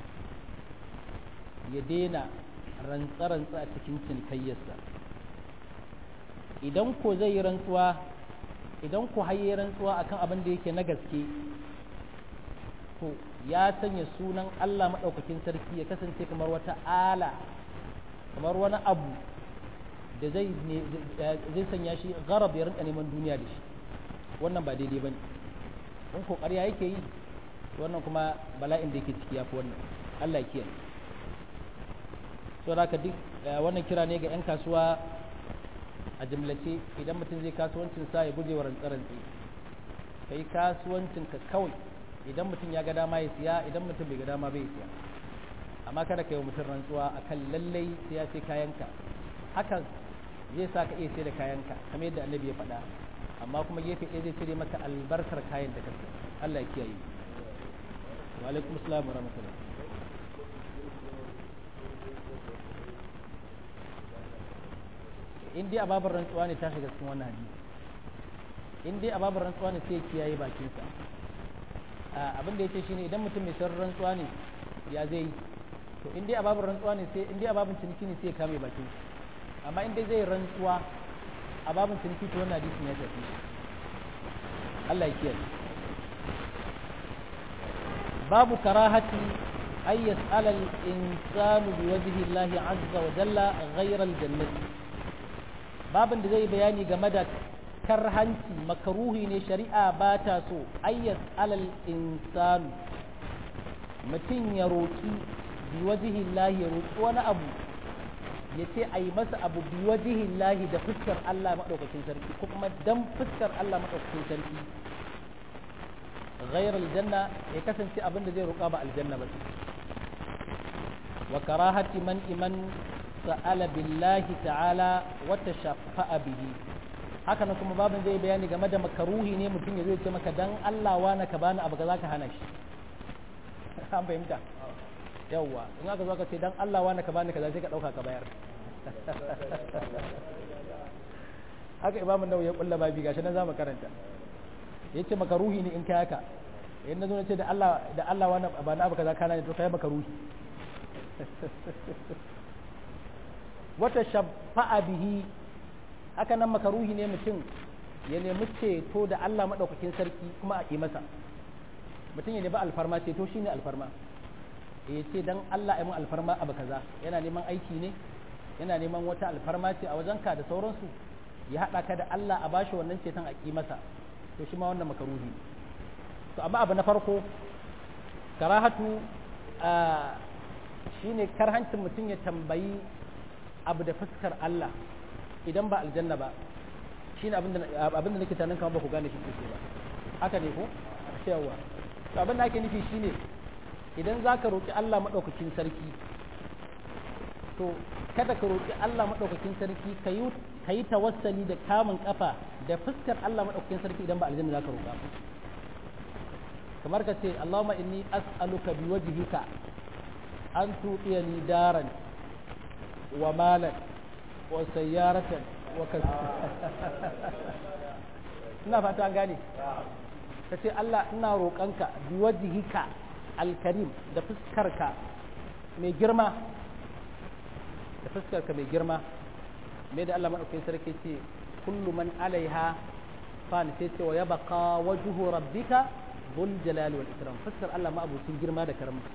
ya daina rantsa-rantsa a cikin cinikayyarsa idan ko zai yi rantsuwa idan ku haye rantsuwa akan abin da yake na gaske to ya sanya sunan Allah maɗaukakin sarki ya kasance kamar wata ala kamar wani abu da zai zai sanya shi garab ya rinka neman duniya da shi wannan ba daidai bane in ko ƙarya yake yi wannan kuma bala'in da yake ciki yafi wannan Allah ya kiyaye so haka duk wannan kira ne ga 'yan kasuwa a jimlace idan mutum zai kasuwancin sa ya guje wa rantsarantsi kai kasuwancin ka kawai idan mutum ya ga dama ya siya idan mutum bai ga dama bai siya amma kada ka yi wa mutum rantsuwa akan lallai sai ya sai kayanka hakan zai sa ka iya sai da kayanka kamar yadda annabi ya faɗa amma kuma gefe ɗaya zai cire maka albarkar kayan da kasa Allah ya kiyaye wa alaikum assalam wa rahmatullah in dai ababar rantsuwa ne ta shiga cikin wannan hadisi in dai ababar rantsuwa ne sai kiyaye bakinsa abin da yake shine idan mutum mai sauran rantsuwa ne ya zai yi to in dai ababar rantsuwa ne sai in dai ababin ciniki ne sai ya kame bakin amma in dai zai rantsuwa ababin ciniki to wannan hadisin ya tafi Allah ya kiyaye babu karahati ay yas'ala al-insanu bi wajhi Allah azza wa jalla ghayra al-jannati babin da zai bayani game da karhanci makaruhi ne shari'a ba ta so ayyas alal insanu mutum ya roƙi biwajihin lahi ya roƙi wani abu ya ce a yi masa abu biwajihin lahi da fuskar Allah maɗaukakin sarki ko kuma dan fuskar Allah maɗaukakin sarki ghairar aljanna ya kasance abin da zai roƙa ba aljanna ba wa karahati man iman sa'ala billahi ta'ala wata shafa'a bihi haka nan kuma babin zai bayani game da makaruhi ne mutum ya zai ce maka dan Allah wa na ka bani abu za ka hana shi an fahimta yawwa in aka zo ka ce dan Allah wa na ka bani kaza sai ka dauka ka bayar haka imamu nawawi ya kulla babi gashi nan zamu karanta yace makaruhi ne in kai haka in nazo na ce da Allah da Allah wa na bani abu kaza kana ne to kai makaruhi wata shafa'a bihi haka nan makaruhi ne mutum ya nemi ceto da Allah maɗaukakin sarki kuma a yi masa mutum ya nemi alfarma ceto shi ne alfarma ya ce don Allah ya mun alfarma abu kaza yana neman aiki ne yana neman wata alfarma ce a wajenka da sauransu ya haɗa ka da Allah a bashi wannan ceton a ƙi masa to shi ma wannan makaruhi to amma abu na farko karahatu shine karhancin mutum ya tambayi abu da fuskar Allah idan ba aljanna ba shine abin da nake tanin kamar ba ku gane shi sosai ba haka ne ko yawa to abin da ake nufi shine idan zaka roki Allah madaukakin sarki to kada ka roki Allah madaukakin sarki kayi kayi tawassali da kamun kafa da fuskar Allah madaukakin sarki idan ba aljanna zaka roka kamar ka ce Allahumma inni as'aluka biwajhika an tuqiyani daran wa malan wa sayyaratan wa kaza ina fata an gane ka ce Allah ina roƙonka biwajhika alkarim da fuskarka mai girma da fuskarka mai girma mai da Allah maɗaukai sarki ce kullu man alaiha fan sai ce wa ya baka wajhu rabbika dhul jalali wal ikram fuskar Allah ma abucin girma da karamci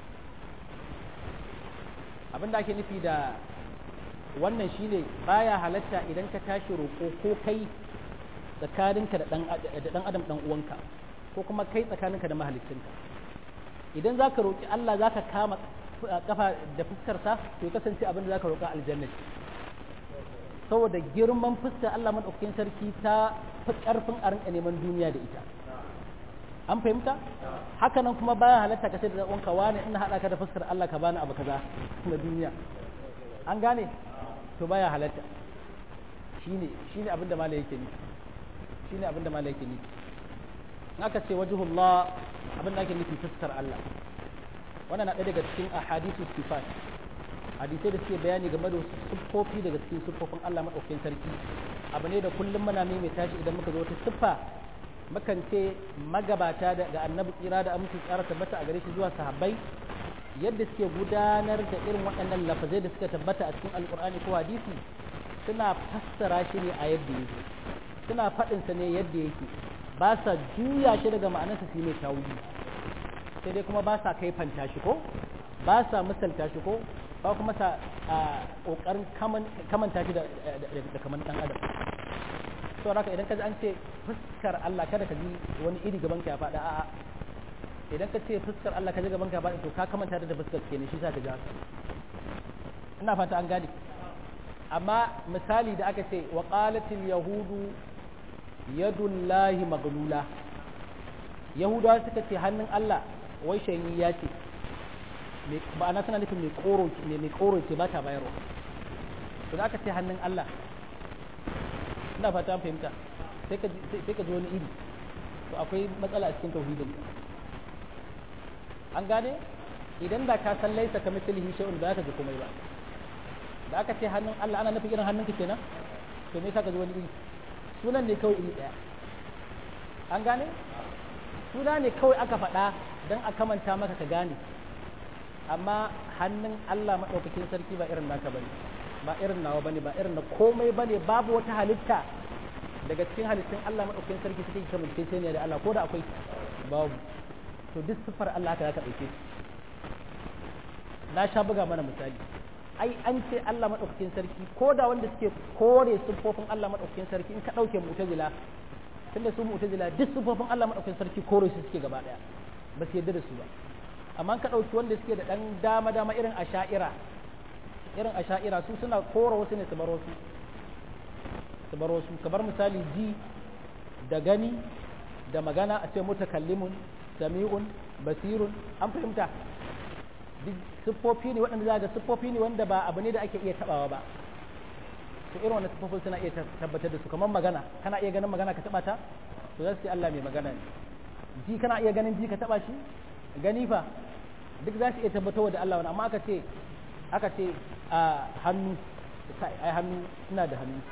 abinda ake nufi da wannan shine baya halatta idan ka tashi roƙo ko kai tsakaninka da ɗan adam ɗan uwanka ko kuma kai tsakaninka da mahalicinka idan za ka roƙi Allah za ka kama kafa da fuskarsa to ya kasance abin da za ka roƙa aljanna saboda girman fuskar Allah maɗaukakin sarki ta fi ƙarfin a rinka neman duniya da ita an fahimta haka nan kuma baya halatta ka ce da uwanka wani ina haɗa ka da fuskar Allah ka bani abu kaza na duniya an gane to baya halatta shine shine abin da malai yake nufi shine abin da malai yake nufi aka ce wajhullah abin da ake nufi fuskar Allah wannan na ɗaya daga cikin ahadithu sifat hadisai da suke bayani game da siffofi daga cikin siffofin Allah madaukakin sarki abu ne da kullum muna mai tashi idan muka zo wata siffa mukan ce magabata da annabi tsira da aminci tsara tabbata a gare shi zuwa sahabbai yadda suke gudanar da irin waɗannan lafazai da suka tabbata a cikin alkur'ani ko hadisi suna fassara shi ne a yadda yake suna faɗinsa ne yadda yake ba sa juya shi daga ma'anarsa su yi mai tawuli sai dai kuma ba sa kaifanta shi ko ba sa misalta shi ko ba kuma sa ƙoƙarin kamanta shi da kaman ɗan adam to haka idan ka ji an ce fuskar Allah kada ka ji wani iri gaban ka ya faɗa a'a idan ka ce fuskar Allah ka ji gaban ka ya faɗa to ka kamanta da fuskar kenan shi sa ka ji haka ina fata an gane amma misali da aka ce wa qalatil yahudu yadullahi maglula yahudawa suka ce hannun Allah wai shanyi ya ce ma'ana suna nufin mai koro ne mai koro ce ba ta bayarwa to da aka ce hannun Allah ina fata fahimta sai ka sai ka ji wani iri to akwai matsala a cikin tauhidin an gane idan da ka san laisa ka mislihi shay'un ba ka ji komai ba da aka ce hannun Allah ana nufin irin hannunka kenan to me yasa ka ji wani iri sunan ne kawai iri daya an gane suna ne kawai aka faɗa don a kamanta maka ka gane amma hannun Allah maɗaukakin sarki ba irin naka bane ba irin nawa bane ba irin na komai bane babu wata halitta daga cikin halittun Allah maɗaukakin sarki suke kamance sai ne da Allah ko da akwai babu to duk siffar Allah ka zaka ɗauke na sha buga mana misali ai an ce Allah maɗaukakin sarki ko da wanda suke kore siffofin Allah maɗaukakin sarki in ka ɗauke mu'tazila tunda su mu'tazila duk siffofin Allah maɗaukakin sarki kore su suke gaba ɗaya ba su yarda da su ba amma ka ɗauki wanda suke da ɗan dama dama irin asha'ira irin asha'ira su suna kora wasu ne su bar wasu su bar wasu kamar misali ji da gani da magana a ce mutakallimun sami'un basirun an fahimta siffofi ne waɗanda za ga siffofi ne wanda ba abu ne da ake iya tabawa ba to irin wannan siffofin suna iya tabbatar da su kamar magana kana iya ganin magana ka taba ta to za su ce Allah mai magana ne ji kana iya ganin ji ka taba shi gani fa duk za su iya tabbatar da Allah wani amma aka ce aka ce a hannu ai hannu ina da hannu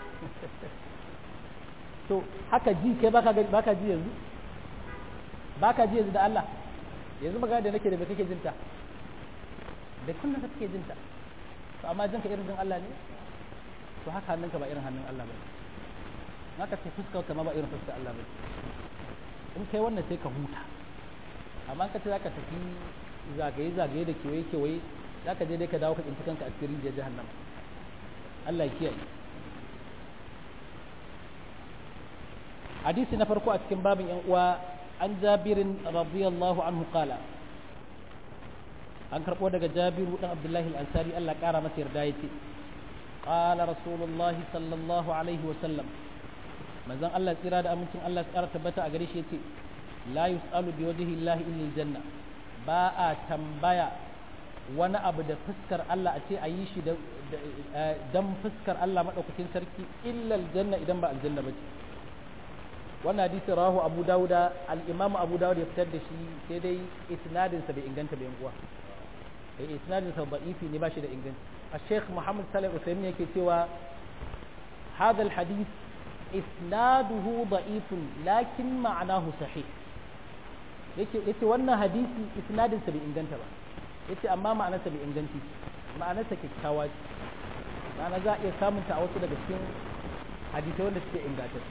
to haka ji kai baka baka ji yanzu baka ji yanzu da Allah yanzu magana da nake da me kake jinta da kullum kake jinta to amma jinka irin jin Allah ne to haka hannunka ba irin hannun Allah ba haka ce fuskar ka ma ba irin fuskar Allah ba in kai wannan sai ka huta amma ka ce zaka tafi zagaye zagaye da kewaye kewaye zaka je dai ka dawo ka tsinci kanka a cikin rijiyar jahannama Allah ya kiyaye hadisi na farko a cikin babin yan uwa an jabirin radiyallahu anhu qala an karbo daga jabiru dan abdullahi al-ansari Allah kara masa yarda yace qala rasulullah sallallahu alaihi wa sallam manzon Allah tsira da amincin Allah ya tabbata a gare shi yace la yus'alu bi wajhi llahi illa aljanna ba a tambaya wani abu da fuskar Allah a ce a yi shi dan fuskar Allah madaukakin sarki illa aljanna idan ba aljanna ba ce wannan hadisi rahu abu dauda al-imam abu dauda ya fitar da shi sai dai isnadin sa bai inganta ba yan uwa eh isnadin sa da'ifi ne ba shi da inganci الشيخ محمد صالح العثيمين yake cewa هذا الحديث إسناده ضعيف لكن معناه صحيح yace wannan hadisi isnadin sa bai inganta ba yace amma ma'anarsa bai inganci ma'anarsa kyakkyawa ce ma'ana za a iya samun ta a wasu daga cikin hadisai wanda suke inganta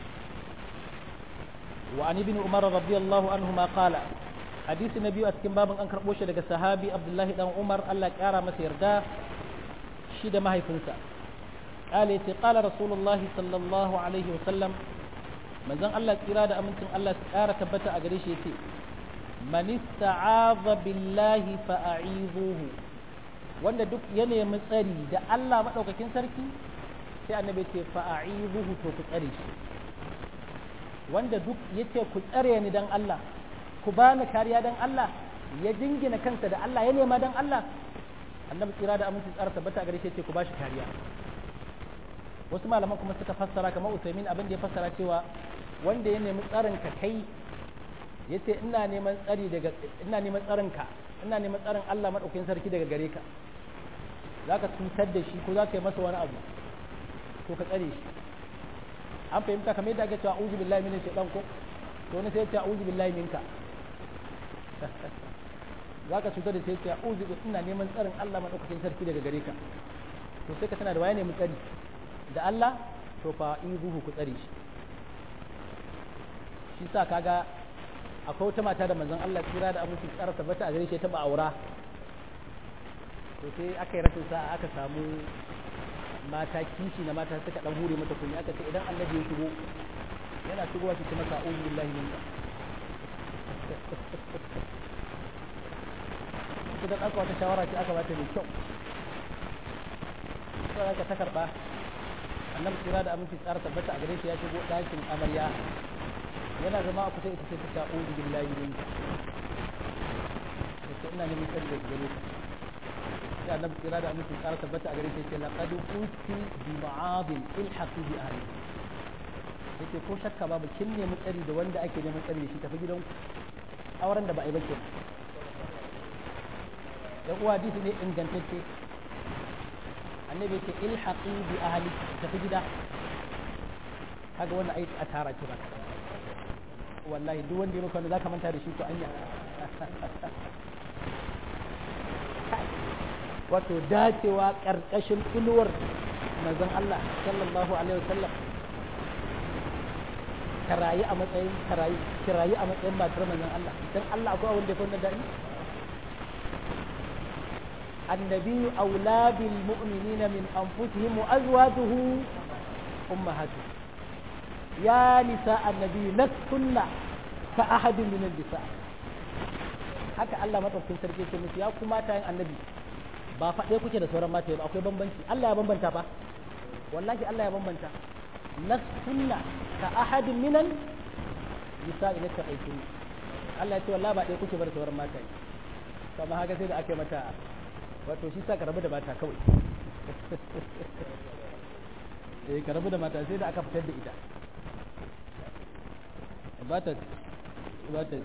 wa an ibn umar radiyallahu anhu ma qala hadisi na biyu a cikin babin an karbo shi daga sahabi abdullahi dan umar Allah ya kara masa yarda shi da mahaifinsa قال يتي قال رسول الله صلى الله عليه وسلم manzon Allah tsira da amincin Allah su ƙara tabbata a gare shi yace man ista'aza billahi fa'a'izuhu wanda duk ya nemi tsari da Allah madaukakin sarki sai annabi ce fa'a'izuhu to ku tsare shi wanda duk yace ku tsare ni dan Allah ku bani kariya dan Allah ya jingina kansa da Allah ya nema dan Allah annabi tsira da amincin tsara tabbata a gare shi yace ku bashi kariya wasu malaman kuma suka fassara kamar usaimin abin da ya fassara cewa wanda ya nemi tsarin ka kai yace ina neman tsari daga ina neman tsarin ka ina neman tsarin Allah madaukakin sarki daga gare ka zaka cutar da shi ko zaka yi masa wani abu to ka tsare shi an fahimta kamar yadda ake cewa a'udhu billahi minash shaitan ko to wani sai ya ce a'udhu billahi minka zaka cutar da sai ya ce a'udhu ina neman tsarin Allah madaukakin sarki daga gare ka to sai ka tana da waye ne mu tsari da Allah to fa in zuhu ku tsare shi shi sa kaga akwai wata mata da manzon Allah tsira da aminci tsara tabbata a gare shi ta ba aura to sai aka yi rashin sa'a aka samu mata kishi na mata suka dan hure mata kunya aka ce idan annabi ya shigo yana shigowa ki masa a'udhu billahi minka ita dan aka wata shawara ce aka bata mai kyau sai aka ta karba annabi tsira da aminci tsara tabbata a gare shi ya shigo ɗakin amarya yana zama a kusa ita ce ta a'udhu billahi minka yace ina neman tsari da gare ka sai annabi tsira da aminci tsara tabbata a gare shi yace laqad usti bi ma'adin ilhaqi bi ahli yace ko shakka babu kin nemi tsari da wanda ake neman tsari da shi tafi gidan auren da ba a yi ba ke da uwa hadisi ne ingantacce annabi yace ilhaqi bi ahli tafi gida kaga wannan ai a tara ki ba wallahi duk wanda ya maka wanda zaka manta da shi to anya wato dacewa karkashin inuwar manzon Allah sallallahu alaihi wasallam karayi a matsayin karayi kirayi a matsayin matar manzon Allah dan Allah akwai wanda ya fi wannan dadi النبي أولى بالمؤمنين من أنفسهم وأزواجه أمهاتهم يا نساء النبي لستن كأحد من النساء haka Allah madaukakin sarki ce musu ya kuma ta yin annabi ba faɗe kuke da sauran mata ba akwai bambanci Allah ya bambanta fa wallahi Allah ya bambanta lastunna ka ahadin minan nisa ila ta aiki Allah ya ce wallahi ba ɗaya kuke bar sauran mata to amma haka sai da aka mata wato shi sa ka rabu da mata kawai eh ka rabu da mata sai da aka fitar da ita ba ta ba ta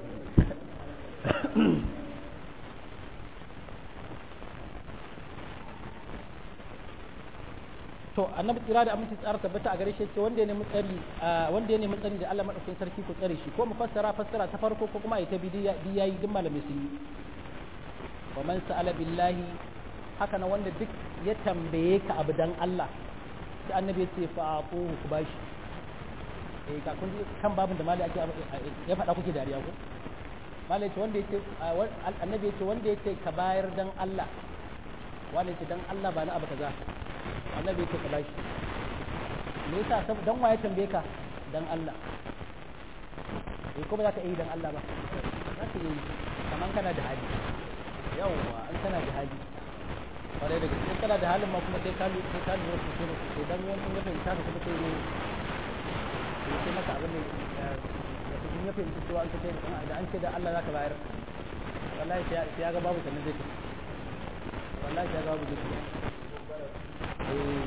to annabi tsira da aminci tsara tabbata a gare shi ce wanda ya nemi tsari wanda ya nemi tsari da Allah madaukakin sarki ku tsare shi ko mu fassara fassara ta farko ko kuma ita bidiya yayi duk malamai sun yi wa man sa'ala billahi haka na wanda duk ya tambaye ka abu dan Allah sai annabi ya ce fa aquhu ku bashi eh ka kun kan babin da malai ake ya faɗa kuke dariya ko malai ce wanda yace annabi yace wanda yace ka bayar dan Allah wanda yace dan Allah ba na abu kaza annabi yace ka bashi me yasa dan waye tambaye ka dan Allah eh ko ba za ka yi dan Allah ba za ka yi kaman kana da hali yawwa an kana da hali kwarai da gaske kana da halin ma kuma sai ka sai ka lura sosai da sosai dan wani ya fahimta ka kuma sai ne ya ce maka abin da ya fahimci cewa an kace da an ce da Allah zaka bayar wallahi sai ya ga babu sannan zai tafi wallahi sai ya ga babu zai tafi eh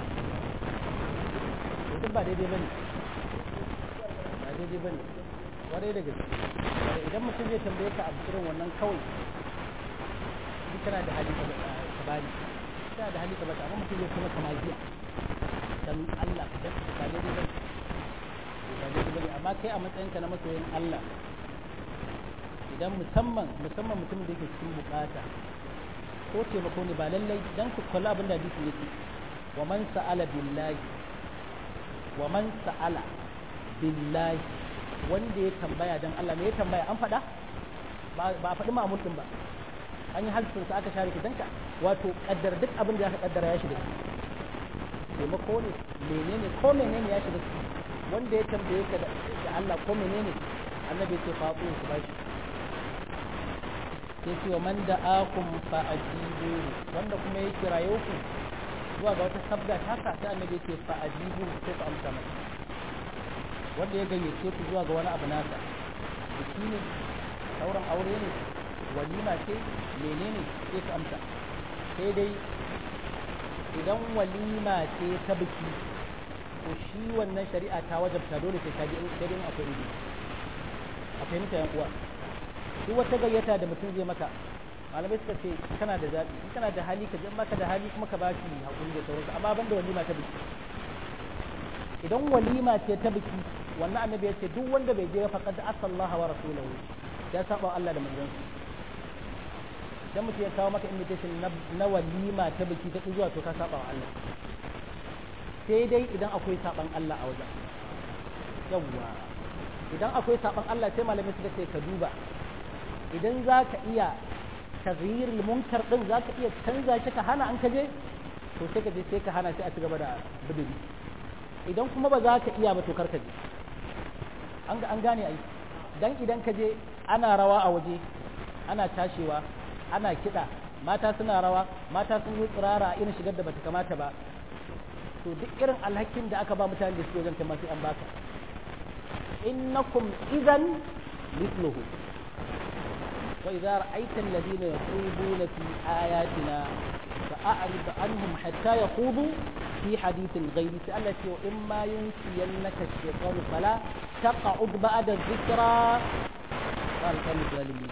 duk ba daidai bane ba daidai bane kwarai da gaske idan mutum zai tambaye ka abu irin wannan kawai in kana da hali ka bani kana da hali ka bata amma mutum zai kuma kama jiya dan Allah ka ba daidai bane ba daidai bane amma kai a matsayinka na masoyin Allah idan musamman musamman mutumin da yake cikin bukata ko taimako ne ba lallai dan ku kula abin da hadisi yake wa man sa'ala billahi wa man sa'ala billahi wanda ya tambaya dan Allah me ya tambaya an faɗa ba a faɗi ma'amul din ba an yi halsin sa aka share ki danka wato kaddar duk abin da aka kaddara ya shiga taimako ne menene ko menene ya shiga wanda ya tambaye ka da Allah ko menene annabi ce fa ku ku bashi sai ce wa man da akum fa ajibu wanda kuma ya kiraye ku zuwa ga wata sabga haka sai annabi ce fa ajibu sai ku amsa masa wanda ya gayyace ku zuwa ga wani abu nasa biki ne sauran aure ne walima ce menene sai ku amsa sai dai idan walima ce ta biki to shi wannan shari'a ta wajabta dole sai ka je sai dai akwai ido a fahimta yan uwa duk wata gayyata da mutum zai maka malamai suka ce kana da zaɓi in kana da hali ka je in baka da hali kuma ka ba shi hakuri da sauransu amma ban da walima ta biki idan walima ce ta biki wannan annabi ya ce duk wanda bai je ba faqad asallaha wa rasulahu ya saba Allah da manzon dan mutum ya kawo maka invitation na walima ta biki ta zuwa to ka saba wa Allah sai dai idan akwai saban Allah a wajen yawwa idan akwai saban Allah sai malamai suka ce ka duba idan za ka iya taghyirul munkar din za ka iya canza shi ka hana an kaje to sai ka je sai ka hana sai a ci gaba da bidiri idan kuma ba za ka iya ba to kar ka je an an gane ai dan idan ka je ana rawa a waje ana tashewa ana kiɗa mata suna rawa mata sun yi tsirara irin shigar da bata kamata ba to duk irin alhakin da aka ba mutane da su wajen ta masu an baka innakum idan mithluhu wa idza ra'aita alladhina yaquluna fi ayatina fa'rid anhum hatta yaqudu fi hadithin ghayri sa'alati wa imma yunsiyannaka ash-shaytanu fala taq'ud ba'da dhikra qala kanu zalimin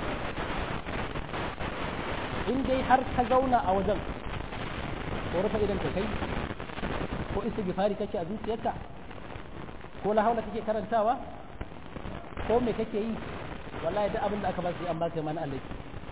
in dai har ka zauna a wajen ko rufe idan ka kai ko istighfari kake a zuciyarka ko la haula kake karantawa ko me kake yi wallahi duk abin da aka ba su an ba ka mana Allah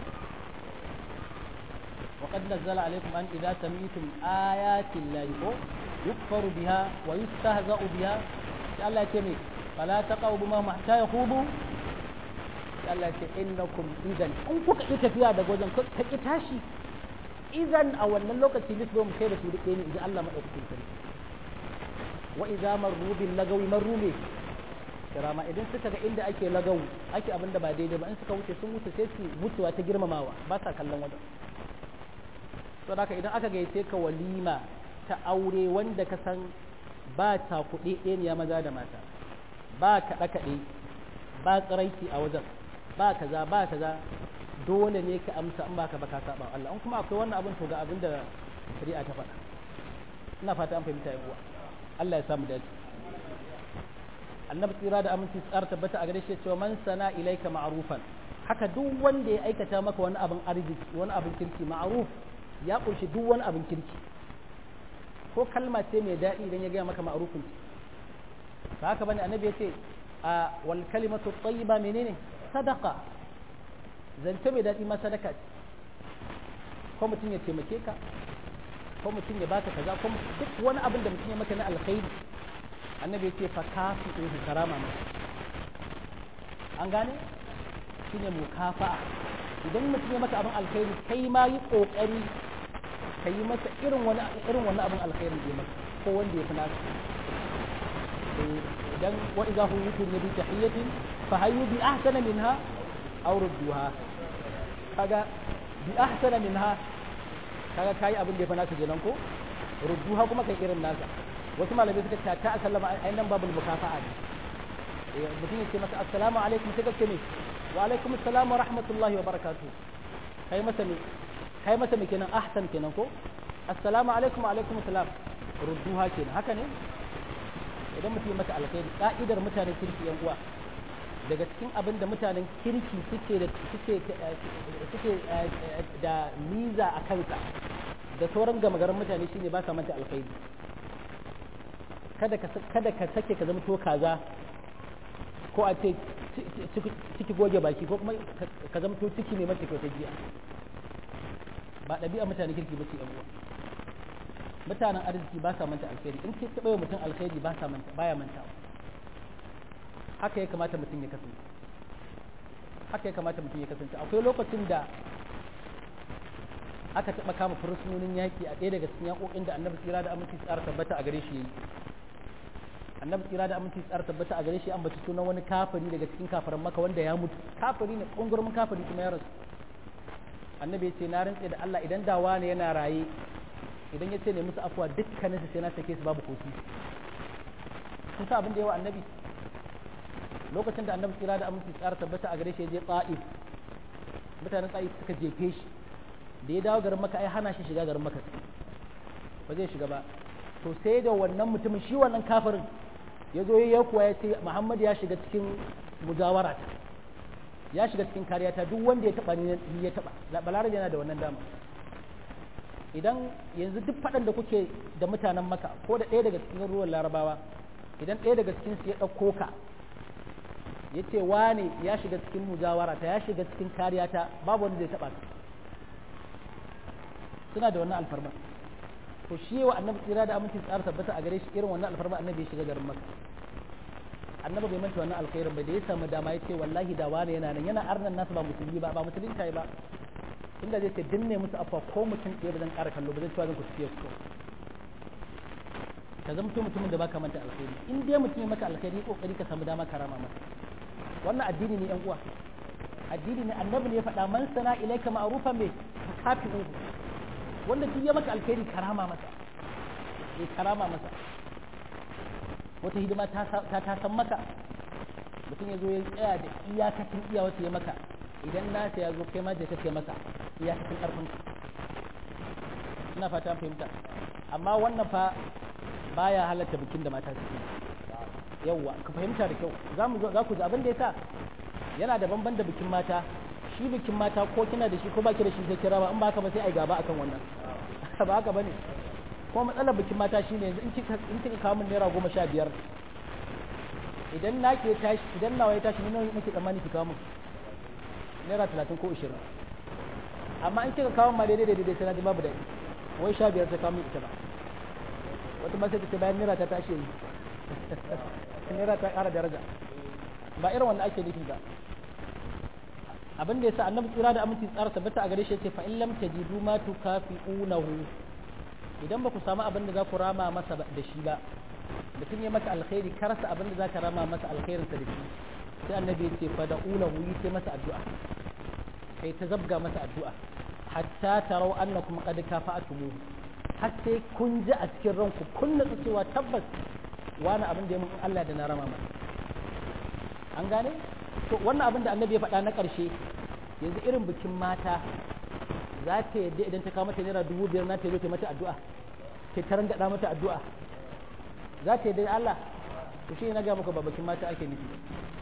wa qad nazzala alaykum an idza sami'tum ayati llahi ko yukfaru biha wa yustahza'u biha sai Allah ya ce me fala taqaw bima hatta yakhudu Allah ce innakum idan in kuka yi tafiya daga wajen ka ki tashi idan a wannan lokaci mislu mu kai da su duk ne idan Allah madaukakin sarki wa idza marru bil lagawi marru ne kirama idan suka ga inda ake lagawu ake abin da ba daidai ba in suka wuce sun wuce sai su wucewa ta girmamawa ba sa kallon wajen to haka idan aka gayyace ka walima ta aure wanda ka san ba ta kuɗe ɗeniya maza da mata ba kaɗe-kaɗe ba tsiraiki a wajen ba kaza ba kaza dole ne ka amsa in baka baka saba Allah in kuma akwai wannan abin to ga abin da shari'a ta faɗa ina fata an fahimta yan uwa Allah ya samu dace annabi tsira da aminci tsara tabbata a gare shi cewa man sana ilaika ma'rufan haka duk wanda ya aikata maka wani abin arziki wani abin kirki ma'ruf ya kunshi duk wani abin kirki ko kalma ce mai daɗi idan ya gaya maka ma'rufin ba haka bane annabi ya ce a wal kalimatu tayyiba menene sadaka zance mai daɗi ma sadaka ce ko mutum ya taimake ka ko mutum ya baka kaza ko duk wani abin da mutum ya maka na alkhairi annabi ya ce fa kafi in karama masa an gane shine mukafa'a idan mutum ya maka abin alkhairi kai ma yi kokari ka yi masa irin wani irin wani abin alkhairin da ya maka ko wanda ya fi naka idan wa idza huyitum bi tahiyyatin fa hayyu bi ahsana minha aw rudduha kaga bi ahsana minha kaga kai abin da ya fi naka kenan ko rudduha kuma kai irin naka wasu malamai suka ce ta sallama ai nan babul mukafa'a ne mutum ya ce masa assalamu alaikum sai ka ce ne wa alaikum assalam wa rahmatullahi wa barakatuh kai masa ne kai masa me kenan ahsan kenan ko assalamu alaikum wa alaikum assalam rudduha kenan haka ne idan mutum ya maka alkhairi ka'idar mutanen kirki yan uwa daga cikin abin da mutanen kirki suke da suke suke da miza a kansa da sauran gama garin mutane shine ba sa manta alkhairi kada ka kada ka sake ka zama to kaza ko a ce ciki goge baki ko kuma ka zama to ciki ne mace kyautar jiya ba ɗabi'a mutanen kirki ba ce yan uwa mutanen arziki ba sa manta alkhairi in ke taɓa mutum alkhairi ba sa manta baya mantawa haka ya kamata mutum ya kasance haka ya kamata mutum ya kasance akwai lokacin da aka taɓa kama fursunonin yaƙi a ɗaya daga cikin yaƙoƙin da annabi tsira da aminci tsara tabbata a gare shi yayi annabi tsira da aminci tsara tabbata a gare shi an bace sunan wani kafiri daga cikin kafiran maka wanda ya mutu kafiri ne kungurmin kafiri kuma ya rasu annabi ya ce na rantse da Allah idan dawa ne yana raye idan ya ce ne musu afuwa dukkanin su sai na sake su babu kofi kun sa abin da yawa annabi lokacin da annabi tsira da aminci tsara tabbata a gare shi ya je ta'if mutanen ta'if suka jefe shi da ya dawo garin maka ai hana shi shiga garin maka ba zai shiga ba to sai da wannan mutumin shi wannan kafirin ya zo ya kuwa ya ce muhammad ya shiga cikin mujawara ta ya shiga cikin kariya ta duk wanda ya taba ni ya taba balarabe yana da wannan dama idan yanzu duk faɗan da kuke da mutanen maka ko da ɗaya daga cikin ruwan larabawa idan ɗaya daga cikin su ya ɗauko ka ya ce wane ya shiga cikin mujawara ta ya shiga cikin kariya ta babu wanda zai taba ka suna da wannan alfarma to shi wa annabi tsira da aminci tsara tabbata a gare shi irin wannan alfarma annabi ya shiga garin maka annabi bai manta wannan alkhairin ba da ya samu dama ya ce wallahi da wani yana nan yana arnan nasu ba musulmi ba ba musulmi kai ba inda zai ce dinne musu afa ko mutum ɗaya ba zan ƙara kallo ba zan cewa zan ku tafiya ku ka zama mutumin da baka manta alkhairi in dai mutum ya maka alkhairi kokari ka samu dama karama masa wannan addini ne yan uwa addini ne annabi ne ya faɗa man sana ilaika ma'rufan me kafi'uhu wanda duk ya maka alkhairi karama masa eh karama masa wata hidima ta ta san maka mutum ya zo ya tsaya da iyakacin iya wata ya maka idan nasa ya zo kai ma da kake masa iyakacin karfin ka ina fata fahimta amma wannan fa baya halatta bikin da mata suke yawwa ka fahimta da kyau za mu za ku ji abin da yasa yana da banban da bikin mata shi bikin mata ko kina da shi ko baki da shi sai kira ba in ba haka ba sai ai gaba akan wannan ba haka bane ko matsalar bikin mata shine yanzu in kika in kika kawo min naira goma sha biyar idan na ke tashi idan nawa ya tashi ni nake tsammani ki kawo min naira talatin ko ishirin amma in kika kawo ma daidai daidai sai na ji babu daɗi wai sha biyar ta kawo min ita ba wata ma sai ta ce bayan naira ta tashi yi naira ta ƙara daraja ba irin wanda ake nufi ba abin da yasa annabi tsira da aminci tsara tabbata a gare shi yace fa in lam tajidu ma tukafi'unahu idan ba ku samu abin da za ku rama masa da shi ba mutum ya maka alkhairi ka rasa abin da za ka rama masa alkhairin sa da shi sai annabi yace fa da ulahu yi sai masa addu'a kai ta zabga masa addu'a hatta tarau annakum qad kafa'tumuhu har sai kun ji a cikin ranku kun natsu cewa tabbas wani abin da ya mun Allah da na rama masa an gane to wannan abin da annabi ya faɗa na ƙarshe yanzu irin bikin mata za ta yadda idan ta kawo mata naira dubu biyar na ta zo ta mata addu'a ta taran gaɗa mata addu'a za ta yadda Allah to shi na ga muku ba bikin mata ake nufi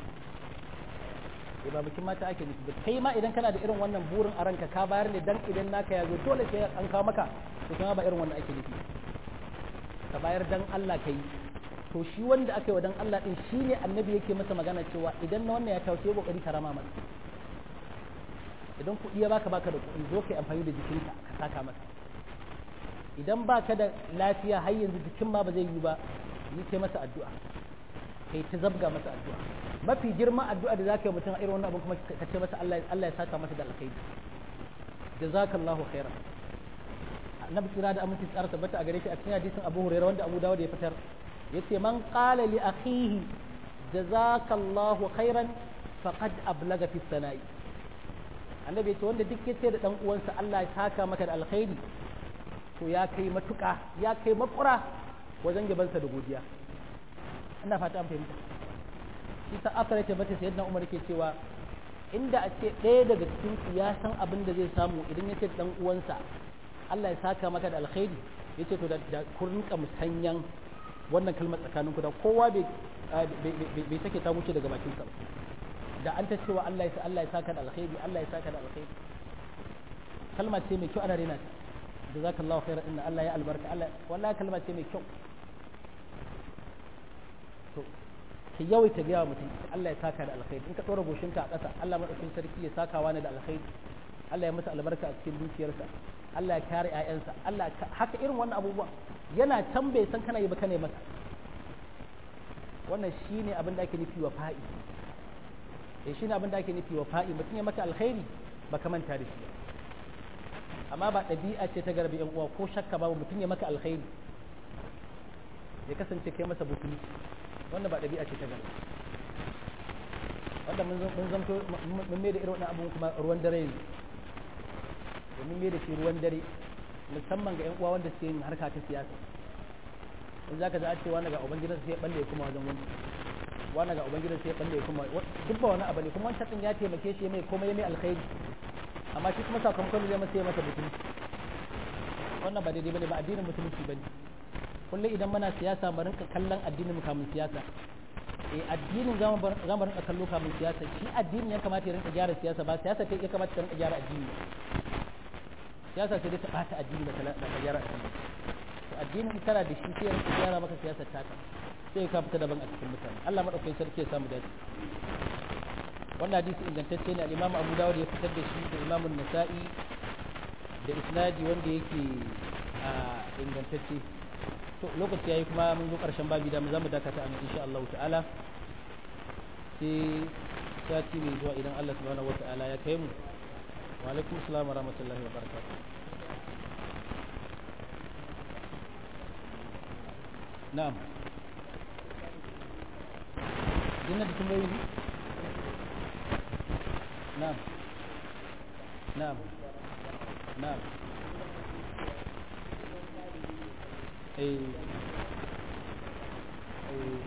ba bikin mata ake nufi ba kai ma idan kana da irin wannan burin a ranka ka bayar ne dan idan naka ya zo dole sai an kawo maka to kuma ba irin wannan ake nufi ka bayar dan Allah kai to shi wanda aka yi wa dan Allah din shi ne annabi yake masa magana cewa idan na wannan ya taushe kokari ka rama masa idan kuɗi ya baka baka da kuɗi zo kai amfani da jikinka ka saka masa idan baka da lafiya har yanzu jikin ma ba zai yi ba yi kai masa addu'a kai ta zabga masa addu'a mafi girman addu'a da zaka yi mutum a irin wannan abin kuma ka ce masa Allah Allah ya saka masa da alkhairi jazakallahu khairan annabi kira da aminci tsara tabbata a gare shi a cikin hadisin Abu Hurairah wanda Abu Dawud ya fitar yace man qala li akhihi jazakallahu khairan faqad ablaga fi sana'i annabi yace wanda duk yace da dan uwansa Allah ya saka maka da alkhairi to ya kai matuka ya kai makura wajen gabansa da godiya ina fata an fahimta shi sa aka rake bata sayyidina Umar ke cewa inda a ce ɗaya daga cikin ku ya san abin da zai samu idan ya ce dan uwansa Allah ya saka maka da alkhairi yace to da kun rinka musanyan wannan kalmar tsakanin ku da kowa bai bai sake ta wuce daga bakin sa da an ta cewa Allah ya Allah ya saka da alkhairi Allah ya saka da alkhairi kalma ce mai kyau ana rena ta jazakallahu khairan inna Allah ya albarka Allah wallahi kalma ce mai kyau to ki yawaita ga mutum Allah ya saka da alkhairi in ka tsora goshinka a ƙasa Allah madaukakin sarki ya saka wani da alkhairi Allah ya masa albarka a cikin dukiyarsa Allah ya kare ƴaƴansa Allah haka irin wannan abubuwa yana can bai san kana yi ba kana masa wannan shine abin da ake nufi wa fa'i eh shine abin da ake nufi wa fa'i mutum ya maka alkhairi baka manta da shi amma ba ɗabi'a ce ta garbi yan uwa ko shakka babu mutum ya maka alkhairi ya kasance kai masa butuli wannan ba ɗabi'a ce ta garbi wanda mun zamto mun mai da irin wannan abun kuma ruwan dare ne domin mai da shi ruwan dare musamman ga yan uwa wanda suke yin harka ta siyasa in zaka ji a ce wani ga ubangidan sai ya balle ya kuma wajen wani wani ga ubangidan sai ya balle ya kuma duk ba wani abu ne kuma wancan din ya taimake shi mai komai mai alkhairi amma shi kuma sakamakon zai masa ya masa mutunci wannan ba daidai bane ba addinin musulunci bane kullum idan muna siyasa mu rinka kallon addinin mu kamun siyasa eh addinin za mu rinka kallo kamun siyasa shi addinin ya kamata ya rinka gyara siyasa ba siyasa ta ya kamata ta rinka gyara addini siyasa sai dai ta bata addini ba ta gyara addini to addinin kana da shi sai ya rinka gyara maka siyasar taka sai ka fita daban a cikin mutane Allah madaukakin sarki ya samu dace wannan hadisi ingantacce ne al-Imam Abu Dawud ya fitar da shi da Imam Nasa'i da isnadi wanda yake ingantacce to lokaci yayi kuma mun zo karshen babi da mu zamu dakata an insha Allah ta'ala sai sati mai zuwa idan Allah subhanahu wata'ala ya kai mu wa alaikum assalam wa rahmatullahi wa barakatuh na'am dinna da tambayoyi ne na'am na'am na'am eh eh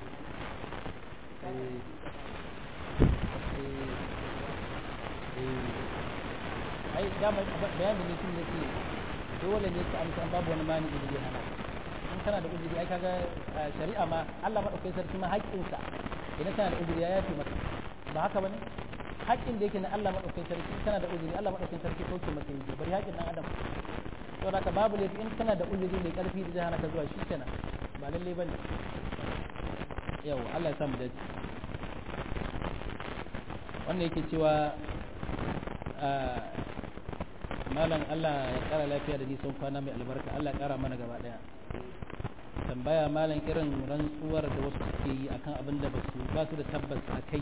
ai dama bayanin ne tun yake dole ne ka amsa babu wani mani da zai hana in kana da uzuri ai kaga shari'a ma Allah madaukakin sarki ma haƙƙinsa idan kana da uzuri ya yafe maka ba haka bane haƙƙin da yake na Allah madaukakin sarki kana da uzuri Allah madaukakin sarki sauke maka yi bari haƙƙin dan adam to da ka babu laifi in kana da uzuri mai karfi da zai hana ka zuwa shi kenan ba lalle bane yau Allah ya samu dace wannan yake cewa malam Allah ya kara lafiya da nisan kwana mai albarka Allah ya kara mana gaba daya tambaya malam irin rantsuwar da wasu suke yi akan abin da basu ba su da tabbas a kai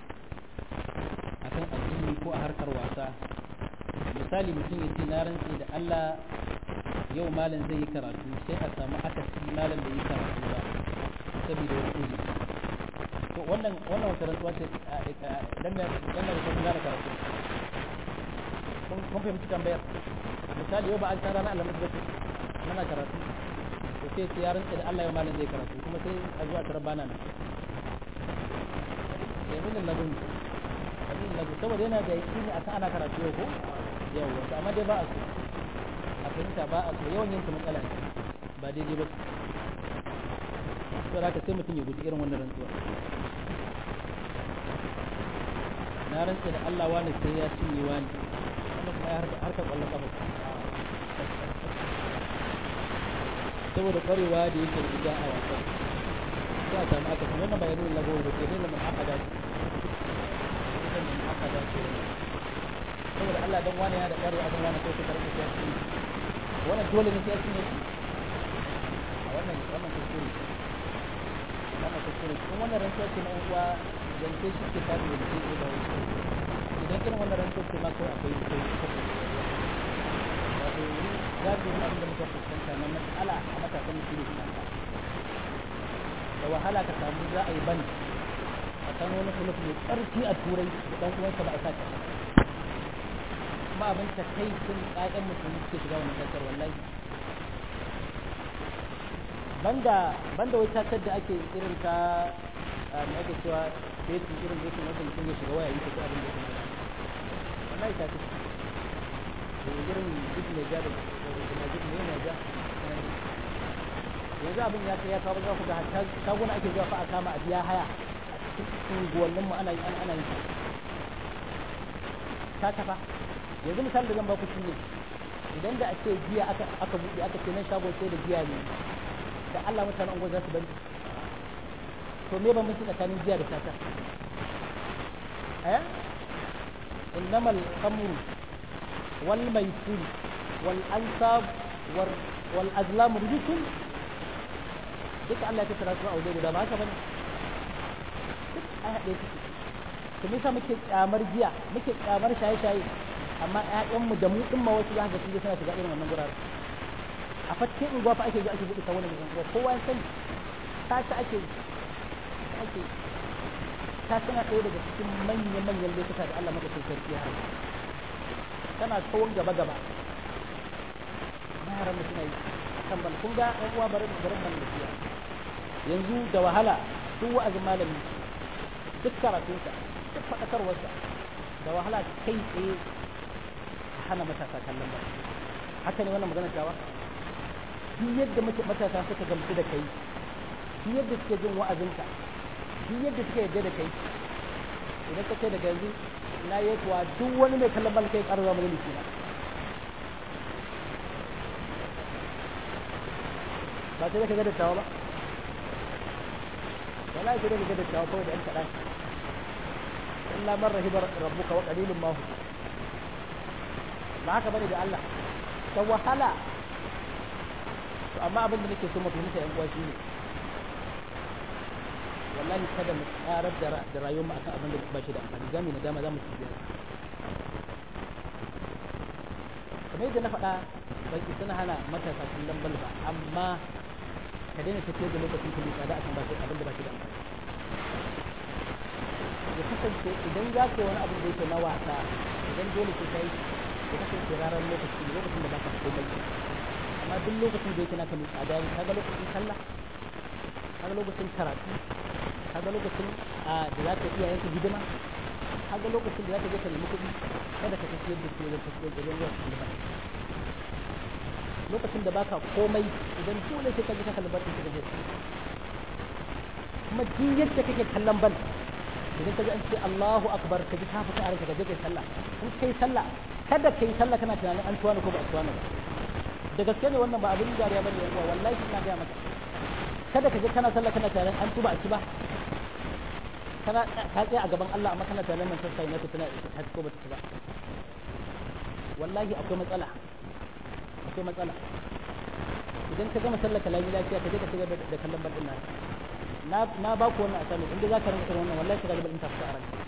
akan addini ko a harkar wasa misali mutum ya ce na rantse da Allah yau malam zai yi karatu sai a samu akasi malam da yi karatu ba saboda wani uzuri to wannan wannan wata rantsuwa ce dan da dan da kuma da karatu kun kun fahimci tambayar misali yau ba an tsara na alamu da mana karatu to sai sai ya rantsa da Allah ya malam zai karatu kuma sai a zuwa tarar bana nan yamin da lagun yamin lagun saboda yana da yakini akan ana karatu yau ko yau wato amma dai ba a so a fahimta ba a so yawan yin ta matsala ne ba daidai ba sai haka sai mutum ya guji irin wannan rantsuwa na rantsa da Allah wani sai ya cinye wani wannan kuma ya harka kwallon kafa saboda kwarewa da yake da a wasan sai a samu aka kuma wannan bayanin lagos da ke nuna mun aka dace nuna mun aka dace saboda Allah dan wani yana da kwarewa akan wani sai ka karɓi sai shi wannan dole ne sai ya cinye a wannan wannan kuskure wannan kuskure kuma wannan rantsuwa ce na uwa zance shi ke tafi da shi da wasu idan irin wannan rantsuwa ce ma kawai akwai akwai wato za ku yi abin da muka fuskanta na matsala a matakan shi ne da wahala ka samu za a yi bani a san wani kulub mai ƙarfi a turai da ɗan uwansa ba a sa kuma abin ta kai sun ƙaƙen mutum suke shiga wannan ƙasar wallahi banda banda wai tatar da ake irin ta me ake cewa fetu irin fetu wanda mutum ya shiga waya yi ta abin da ya kuma wallahi ta ce da irin duk mai ja da kuma duk mai mai ja yanzu abin ya kai ya kawo za ku ga hatta shaguna ake zuwa fa a kama a biya haya a cikin unguwannin mu ana ana ana yin ta tafa yanzu misali da zan ba ku shi ne idan da a ce giya aka aka buɗe aka ce nan shagon sai da giya ne da Allah mutanen unguwar za su bari to me ban mutu tsakanin giya da tata eh innamal khamru wal maisir wal ansab wal azlam rijsun duka Allah ya tattara su a waje guda ba haka bane duk ai haɗe su to me yasa muke kyamar giya muke kyamar shaye-shaye amma ƴaƴanmu da mu ɗin ma wasu za ka ga suna shiga irin wannan gurare a fatke unguwa fa ake zuwa ake buɗe ta wani unguwa kowa ya sani ta ta ake ake ta tana ɗaya daga cikin manyan manyan lokuta da Allah maka sarki ya haɗa tana tsawon gaba gaba yaran da suna yi kan bal kun ga ɗan uwa barin barin ban lafiya yanzu da wahala duk wa'azin malami duk karatunsa duk faɗakarwarsa da wahala kai tsaye hana matasa kallon ba haka ne wannan magana tawa duk yadda muke matasa suka gamsu da kai duk yadda suke jin wa'azinka duk yadda suka yarda da kai idan ka ce daga yanzu na yi kuwa duk wani mai kallon bal kai ƙarfa mu zai na ba sai ka ga dattawa ba wala sai ka ga dattawa kawai da ɗan kaɗan illa man rahiba rabbuka wa qalilun ma hu ba haka bane da Allah ta wahala to amma abin da nake so mu fahimta yan uwa shine wallahi kada mu karar da rayuwar mu akan abin da ba shi da amfani za mu nadama za mu ci biya kamar yadda na faɗa ban isa na hana matasa kallon bal ba amma ka daina tafiyar da lokacin ka tsada akan ba shi abin da ba shi da amfani ya kasance idan za ka yi wani abin da yake na wasa idan dole sai ka yi ya kasance ranar lokaci lokacin da ba ka komai amma duk lokacin da yake naka mai tsada ne kaga lokacin sallah kaga lokacin karatu kaga lokacin da za ka iya yanka hidima kaga lokacin da za ka je ka nemi kuɗi kada ka tafiyar da su wajen tafiyar da ruwa su ba lokacin da baka komai idan dole sai ka je ka kalli ban ka je kuma duk yadda kake kallon ban idan ka ji an ce Allahu akbar ka ji ka fita a ranka ka je kai sallah in kai sallah kada kai sallah kana tunanin an tuwa ko ba a tuwa ba da gaske ne wannan ba abin dariya bane yan uwa wallahi ina ga maka kada ka je kana sallah kana tunanin an tuba a ci ba kana ka tsaya a gaban Allah amma kana tunanin nan sai na tana ta ko ba ta ci ba wallahi akwai matsala akwai matsala idan ka gama sallah ka lafiya lafiya ka je ka shiga da kallon bandin nan na na ba ku wannan asali inda za ka rinka wannan wallahi ka ga bandin ta fita a ranka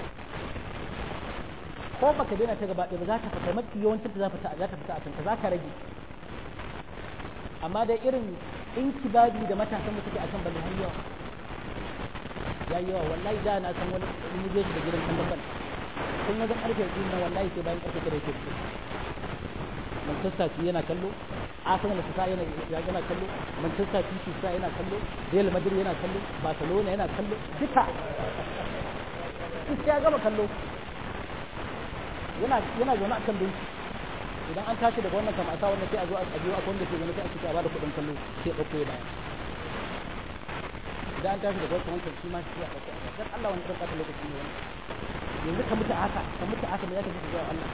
ko baka daina ta gaba ɗaya ba za ta fita mafi yawancin ta za ta fita a kanka za ka rage amma da irin inkibadi da matasan da suke akan bane har yawa ya yawa wallahi da na san wani in je shi da gidan kallon ban kun ga karfe biyu na wallahi sai bayan karfe kada yake fito Manchester City yana kallo Arsenal ta yana yana kallo Manchester City ta yana kallo Real Madrid yana kallo Barcelona yana kallo duka sai ya gama kallo yana yana zaune a kan benci idan an tashi daga wannan kama a sa wannan sai a zo a biyo a wanda ke gani sai a cika a bada kuɗin kallo sai ɗauko ya baya idan an tashi daga wancan wancan shi ma shi ya ɗauko a dan Allah wani ɗan ƙasa lokaci ne wani yanzu ka mutu haka ka mutu haka me ya tafi zuwa Allah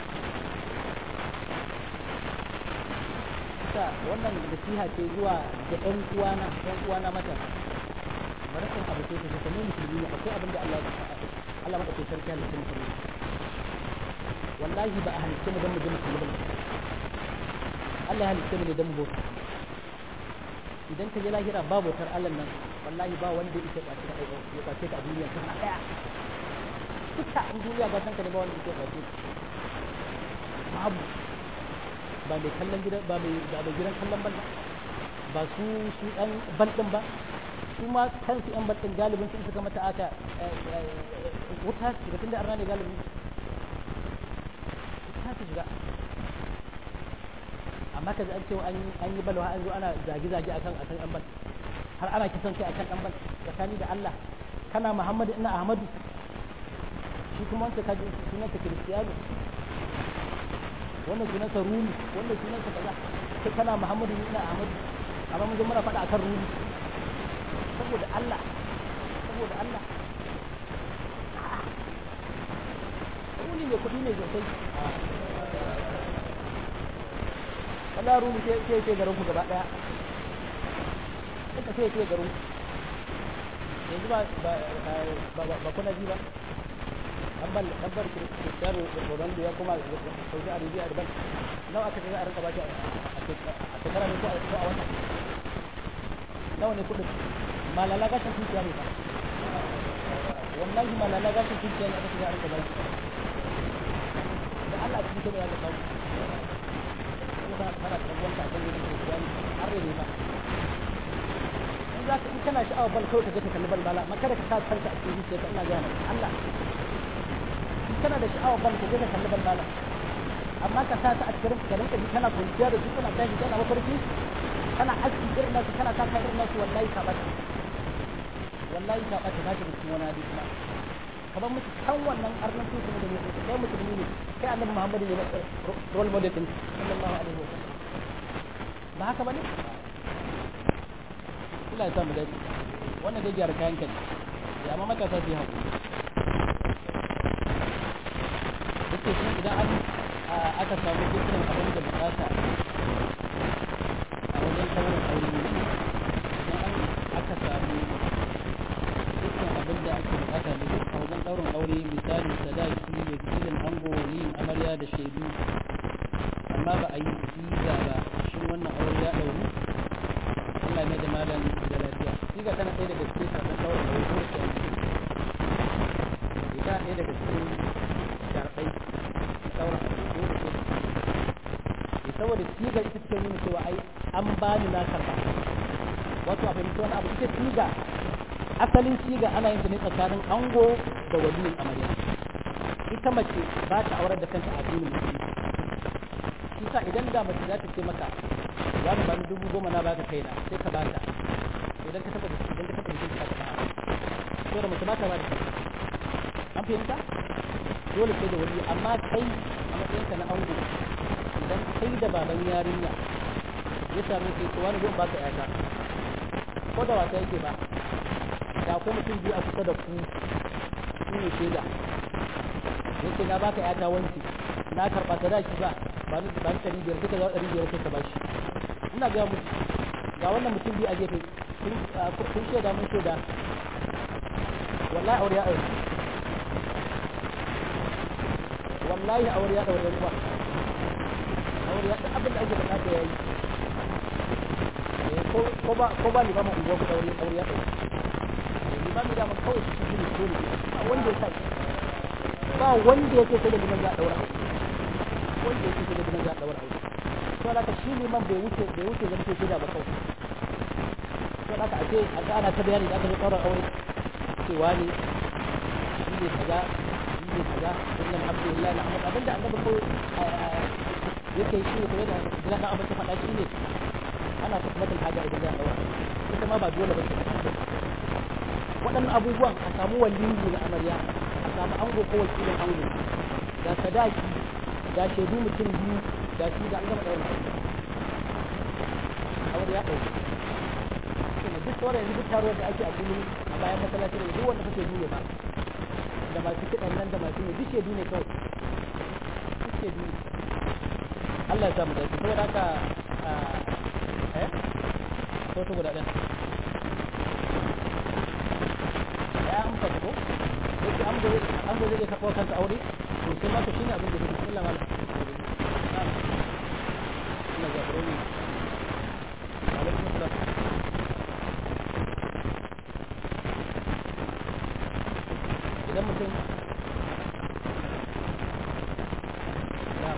sa wannan nasiha ce zuwa ga ƴan uwana ƴan uwana mata barakan abu sai ka kamar musulmi ne akwai abin da Allah ya Allah maka ce sarki halittar musulmi wallahi ba a halitta mu don mu je mu kalli ba Allah ya halitta mu ne don mu bauta idan ka je lahira ba bautar Allah nan wallahi ba wanda yake kwace ka ya kwace ka a duniya kan daya duka in duniya ba san ka ne ba wanda yake kwace babu ba mai kallon gidan ba mai ba mai gidan kallon ban ba su su dan ban din ba su ma kansu yan ban din galibin sun suka mata aka wuta su ga tunda arna ne galibin ta su shiga amma ka ji an cewa an yi balwa an zo ana zage-zage akan akan ɗan bal har ana kisan kai akan ɗan bal tsakani da Allah kana Muhammadu ina Ahmadu shi kuma wanda ka ji sunansa Kiristiyano wannan sunansa Rumi wannan sunansa kaza sai kana Muhammadu ina Ahmadu amma mun zo muna faɗa akan Rumi saboda Allah saboda Allah rumi mai kuɗi ne sosai Allah rumi sai sai sai garin ku gaba daya duka sai sai garin yanzu ba ba ba ba kuna ji ba an bal an bar Cristiano Ronaldo ya kuma Saudi Arabia da ban nawa aka ga a rinka ba shi a shekara ne ko a wata nawa ne kuɗin malala gashin tukiya ne ba wallahi malala gashin tukiya ne aka ga a rinka ba shi Allah cikin kuma ya ga kawo kuma kana kana kallon ka kan gidan Cristiano har ne ba in za ka in kana sha'awar bal kawai ka je ka kalli bal bala amma kada ka sa kanka a cikin zuciya ina ga Allah in kana da sha'awar bal ka je ka kalli bal bala amma ka sa ta a cikin ka rinka ji kana kwanciya da su kana tashi kana mafarki kana aski irin nasu kana sa irin nasu wallahi ka bata wallahi ka bata za ka cikin wani hadisi ma kamar musu kan wannan arnan su ne da ne kai musulmi ne kai annabi muhammadu ne role model din sallallahu alaihi wa sallam ba haka bane Allah ya sa mu dace wannan dai gyara kayan kai ya amma matasa su yi haƙuri yake shi idan an aka samu dukkan abin da bukata a wajen sauran aure ne idan an aka samu dukkan abin da ake bukata ne a wajen ɗaurin aure misali sadaki wakilin ango waliyin amarya da shaidu amma ba a yi siga ba shi wannan aure ya ɗauru Allah ne da malam da lafiya siga tana ɗaya daga cikin sabon ɗaurin aure ko da ɗaya daga cikin sharɗai sauran dole ce saboda siga ita take nuna cewa ai an bani na karɓa wato a fahimci wani abu ita siga asalin siga ana yin ta ne tsakanin ango da waliyin amarya ita mace ba ta aurar da kanta a addinin musulunci shi sa idan da mace za ta ce maka za mu bani dubu goma na baka kaina sai ka bata idan ka taba da idan ka taba da ka ta to da mace ba ta ba da kanta an fahimta dole sai da wali amma kai a matsayin ka na ango idan kai da baban yarinya ya sami kai to wani zai baka yata ko da wasa yake ba da akwai mutum biyu a kusa da ku su ne shaida yake na baka yata wanci na karɓa sadaki ba ba ni ba ni ɗari biyar duka za ɗari biyar sai ka bashi ina ga mu ga wannan mutum biyu a gefe kun shaida mun shaida wallahi aure ya aure wallahi aure ya aure ba aure ya abin da ake bukata ya yi ko ba ko ba limamin unguwa ku aure aure ya aure limamin da mun kawai shi ne dole ba wanda ya sai ba wanda ya ce sai da liman ya daura wanda ya ce sai da liman ya daura aure to haka shi liman bai wuce bai wuce zan ce da ba kawai to haka a ce a ga ana ta bayani da aka zo daura aure cewa ne shi ne kaza shi ne kaza inna alhamdulillah na amma abinda annabi ko yake shi ne kuma da jira da abin ta faɗa shi ne ana ta kuma haja idan za a daura ita ma ba dole ba ce waɗannan abubuwan a samu waliyi na amarya a samu ango ko wakilin ango ga sadaki ga shaidu mutum biyu ga shi da an gama ɗaura aure ya ɗauki duk sauran yanzu duk taruwar da ake a kullum a bayan masallaci da duk wanda kake duniya ba da masu kiɗan nan da masu ne duk shaidu ne kawai duk shaidu ne Allah ya samu dace saboda haka eh ko to guda ɗaya ya amsa ko yake an gobe an gobe zai karɓo kansa aure to sai ma to shine abin da yake bismillah malam na'am ina ga buroni alaikum assalam idan mutum na'am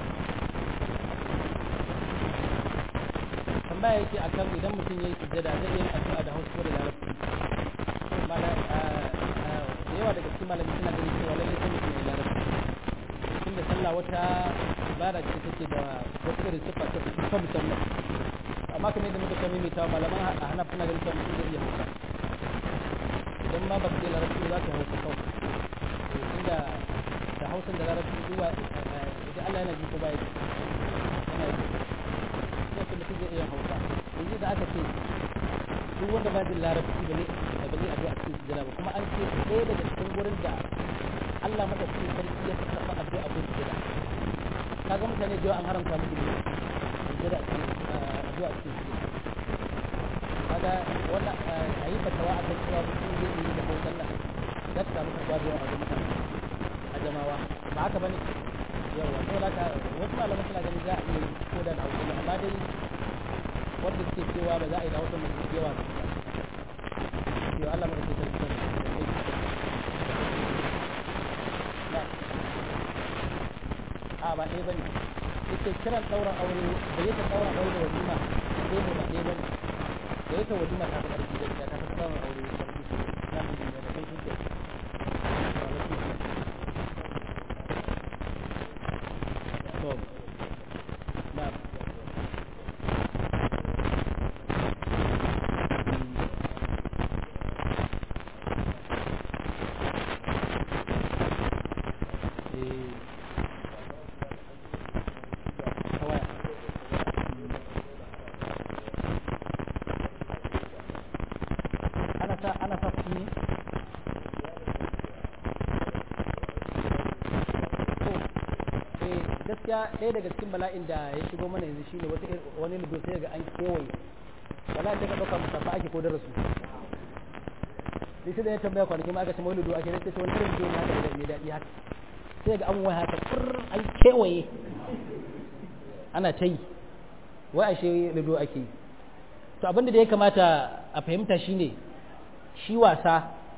tambaya yake akan idan mutum yayi sujjada zai yi addu'a da Hausa da Larabci mala da yawa daga cikin malami suna ganin cewa lallai sai mutum ya larabci tunda sallah wata ibada ce take da wata irin siffa ta ta musamman amma kamar yadda muka sami mai malaman a hanaf suna ganin cewa mutum zai iya hausa idan ma ba ka je larabci za ka hausa kawai tunda da hausan da larabci duba idan Allah yana ji ko baya ji yana ji sai mutum zai iya hausa yanzu da aka ce duk wanda ba jin larabci ba ne da ba zai addu'a a cikin sujjada ba kuma an ce ɗaya daga cikin gurin da Allah madaukakin sarki ya karɓa addu'a a cikin sujjada kaga mutane da yawa an haramta musu ne sujjada a cikin addu'a a cikin sujjada kaga wannan a yi fatawa a kan cewa mutum zai yi da hausan nan za ta samu karɓa da yawa a mutane a jamawa ba haka bane yawa to da wasu malaman suna ganin za a iya yi ko da hausa amma dai wanda suke cewa ba za a yi da hausa mai yawa cewa Allah mai ke sarki a ba ɗaya bane ita kiran ɗaura aure da yake ɗaura aure da walima sai ne ba ɗaya bane da yake walima ta fi ƙarfi da ita ta fi ɗaura aure da ƙarfi na mu da da kai kuke to na gaskiya ɗaya daga cikin bala'in da ya shigo mana yanzu shine wata wani ludo sai ga an kewaye wallahi sai ka ɗauka musafa ake ko darasu sai da ya tambaya kwanaki ma aka ce mai ludo ake sai ce wani irin ludo ne haka da mai daɗi haka sai ga an waya haka fur an kewaye ana ta yi wai ashe ludo ake yi to abinda da ya kamata a fahimta shine shi wasa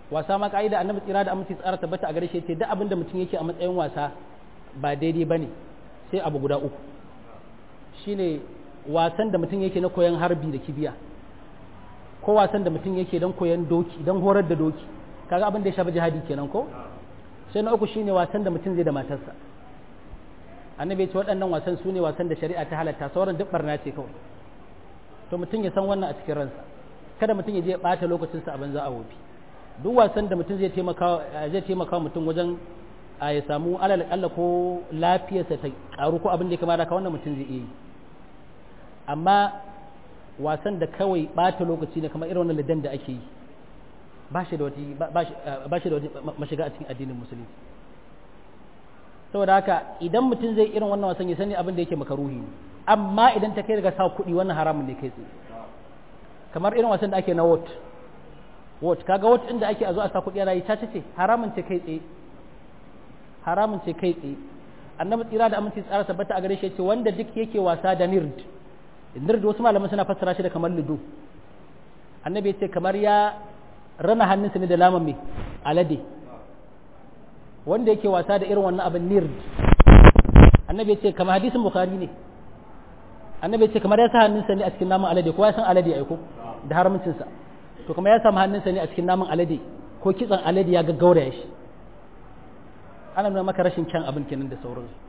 wasa ma ka'ida annabi tsira da aminci tsara tabbata a gare shi ce duk abin da mutum yake a matsayin wasa ba daidai bane sai abu guda uku shine wasan da mutum yake na koyon harbi da kibiya ko wasan da mutum yake don koyon doki don horar da doki kaga abin da ya shafi jihadi kenan ko sai na uku shine wasan da mutum zai da matarsa annabi ya ce waɗannan wasan su ne wasan da shari'a ta halatta sauran duk barna ce kawai to mutum ya san wannan a cikin ransa kada mutum ya je ya ɓata lokacinsa a banza a wofi duk wasan da mutum zai taimaka zai taimaka mutum wajen a ya samu alal kalla ko lafiyarsa ta karu ko abin da ya kamata ka wannan mutum zai iya yi amma wasan da kawai ɓata lokaci ne kamar irin wannan lidan da ake yi ba shi da wata ba shi da wata mashiga a cikin addinin musulunci saboda haka idan mutum zai irin wannan wasan ya sani abin da yake makaruhi ne amma idan ta kai daga sa kuɗi wannan haramun ne kai tsaye kamar irin wasan da ake na wot wot kaga wot inda ake a zo a sa kuɗi ana yi caca ce haramun ce kai tsaye haramun ce kai tsaye annabi tsira da aminci tsara tabbata a gare shi ce wanda duk yake wasa da nird nird wasu malaman suna fassara shi da kamar ludo annabi ya ce kamar ya rana hannunsa ne da laman mai alade wanda yake wasa da irin wannan abin nird annabi ya ce kamar hadisin bukhari ne annabi ya ce kamar ya sa hannunsa ne a cikin naman alade ko ya san alade aiko da haramcinsa to kamar ya samu hannunsa ne a cikin naman alade ko kitsan alade ya gaggaura shi ana nuna maka rashin kyan abin kenan da sauransu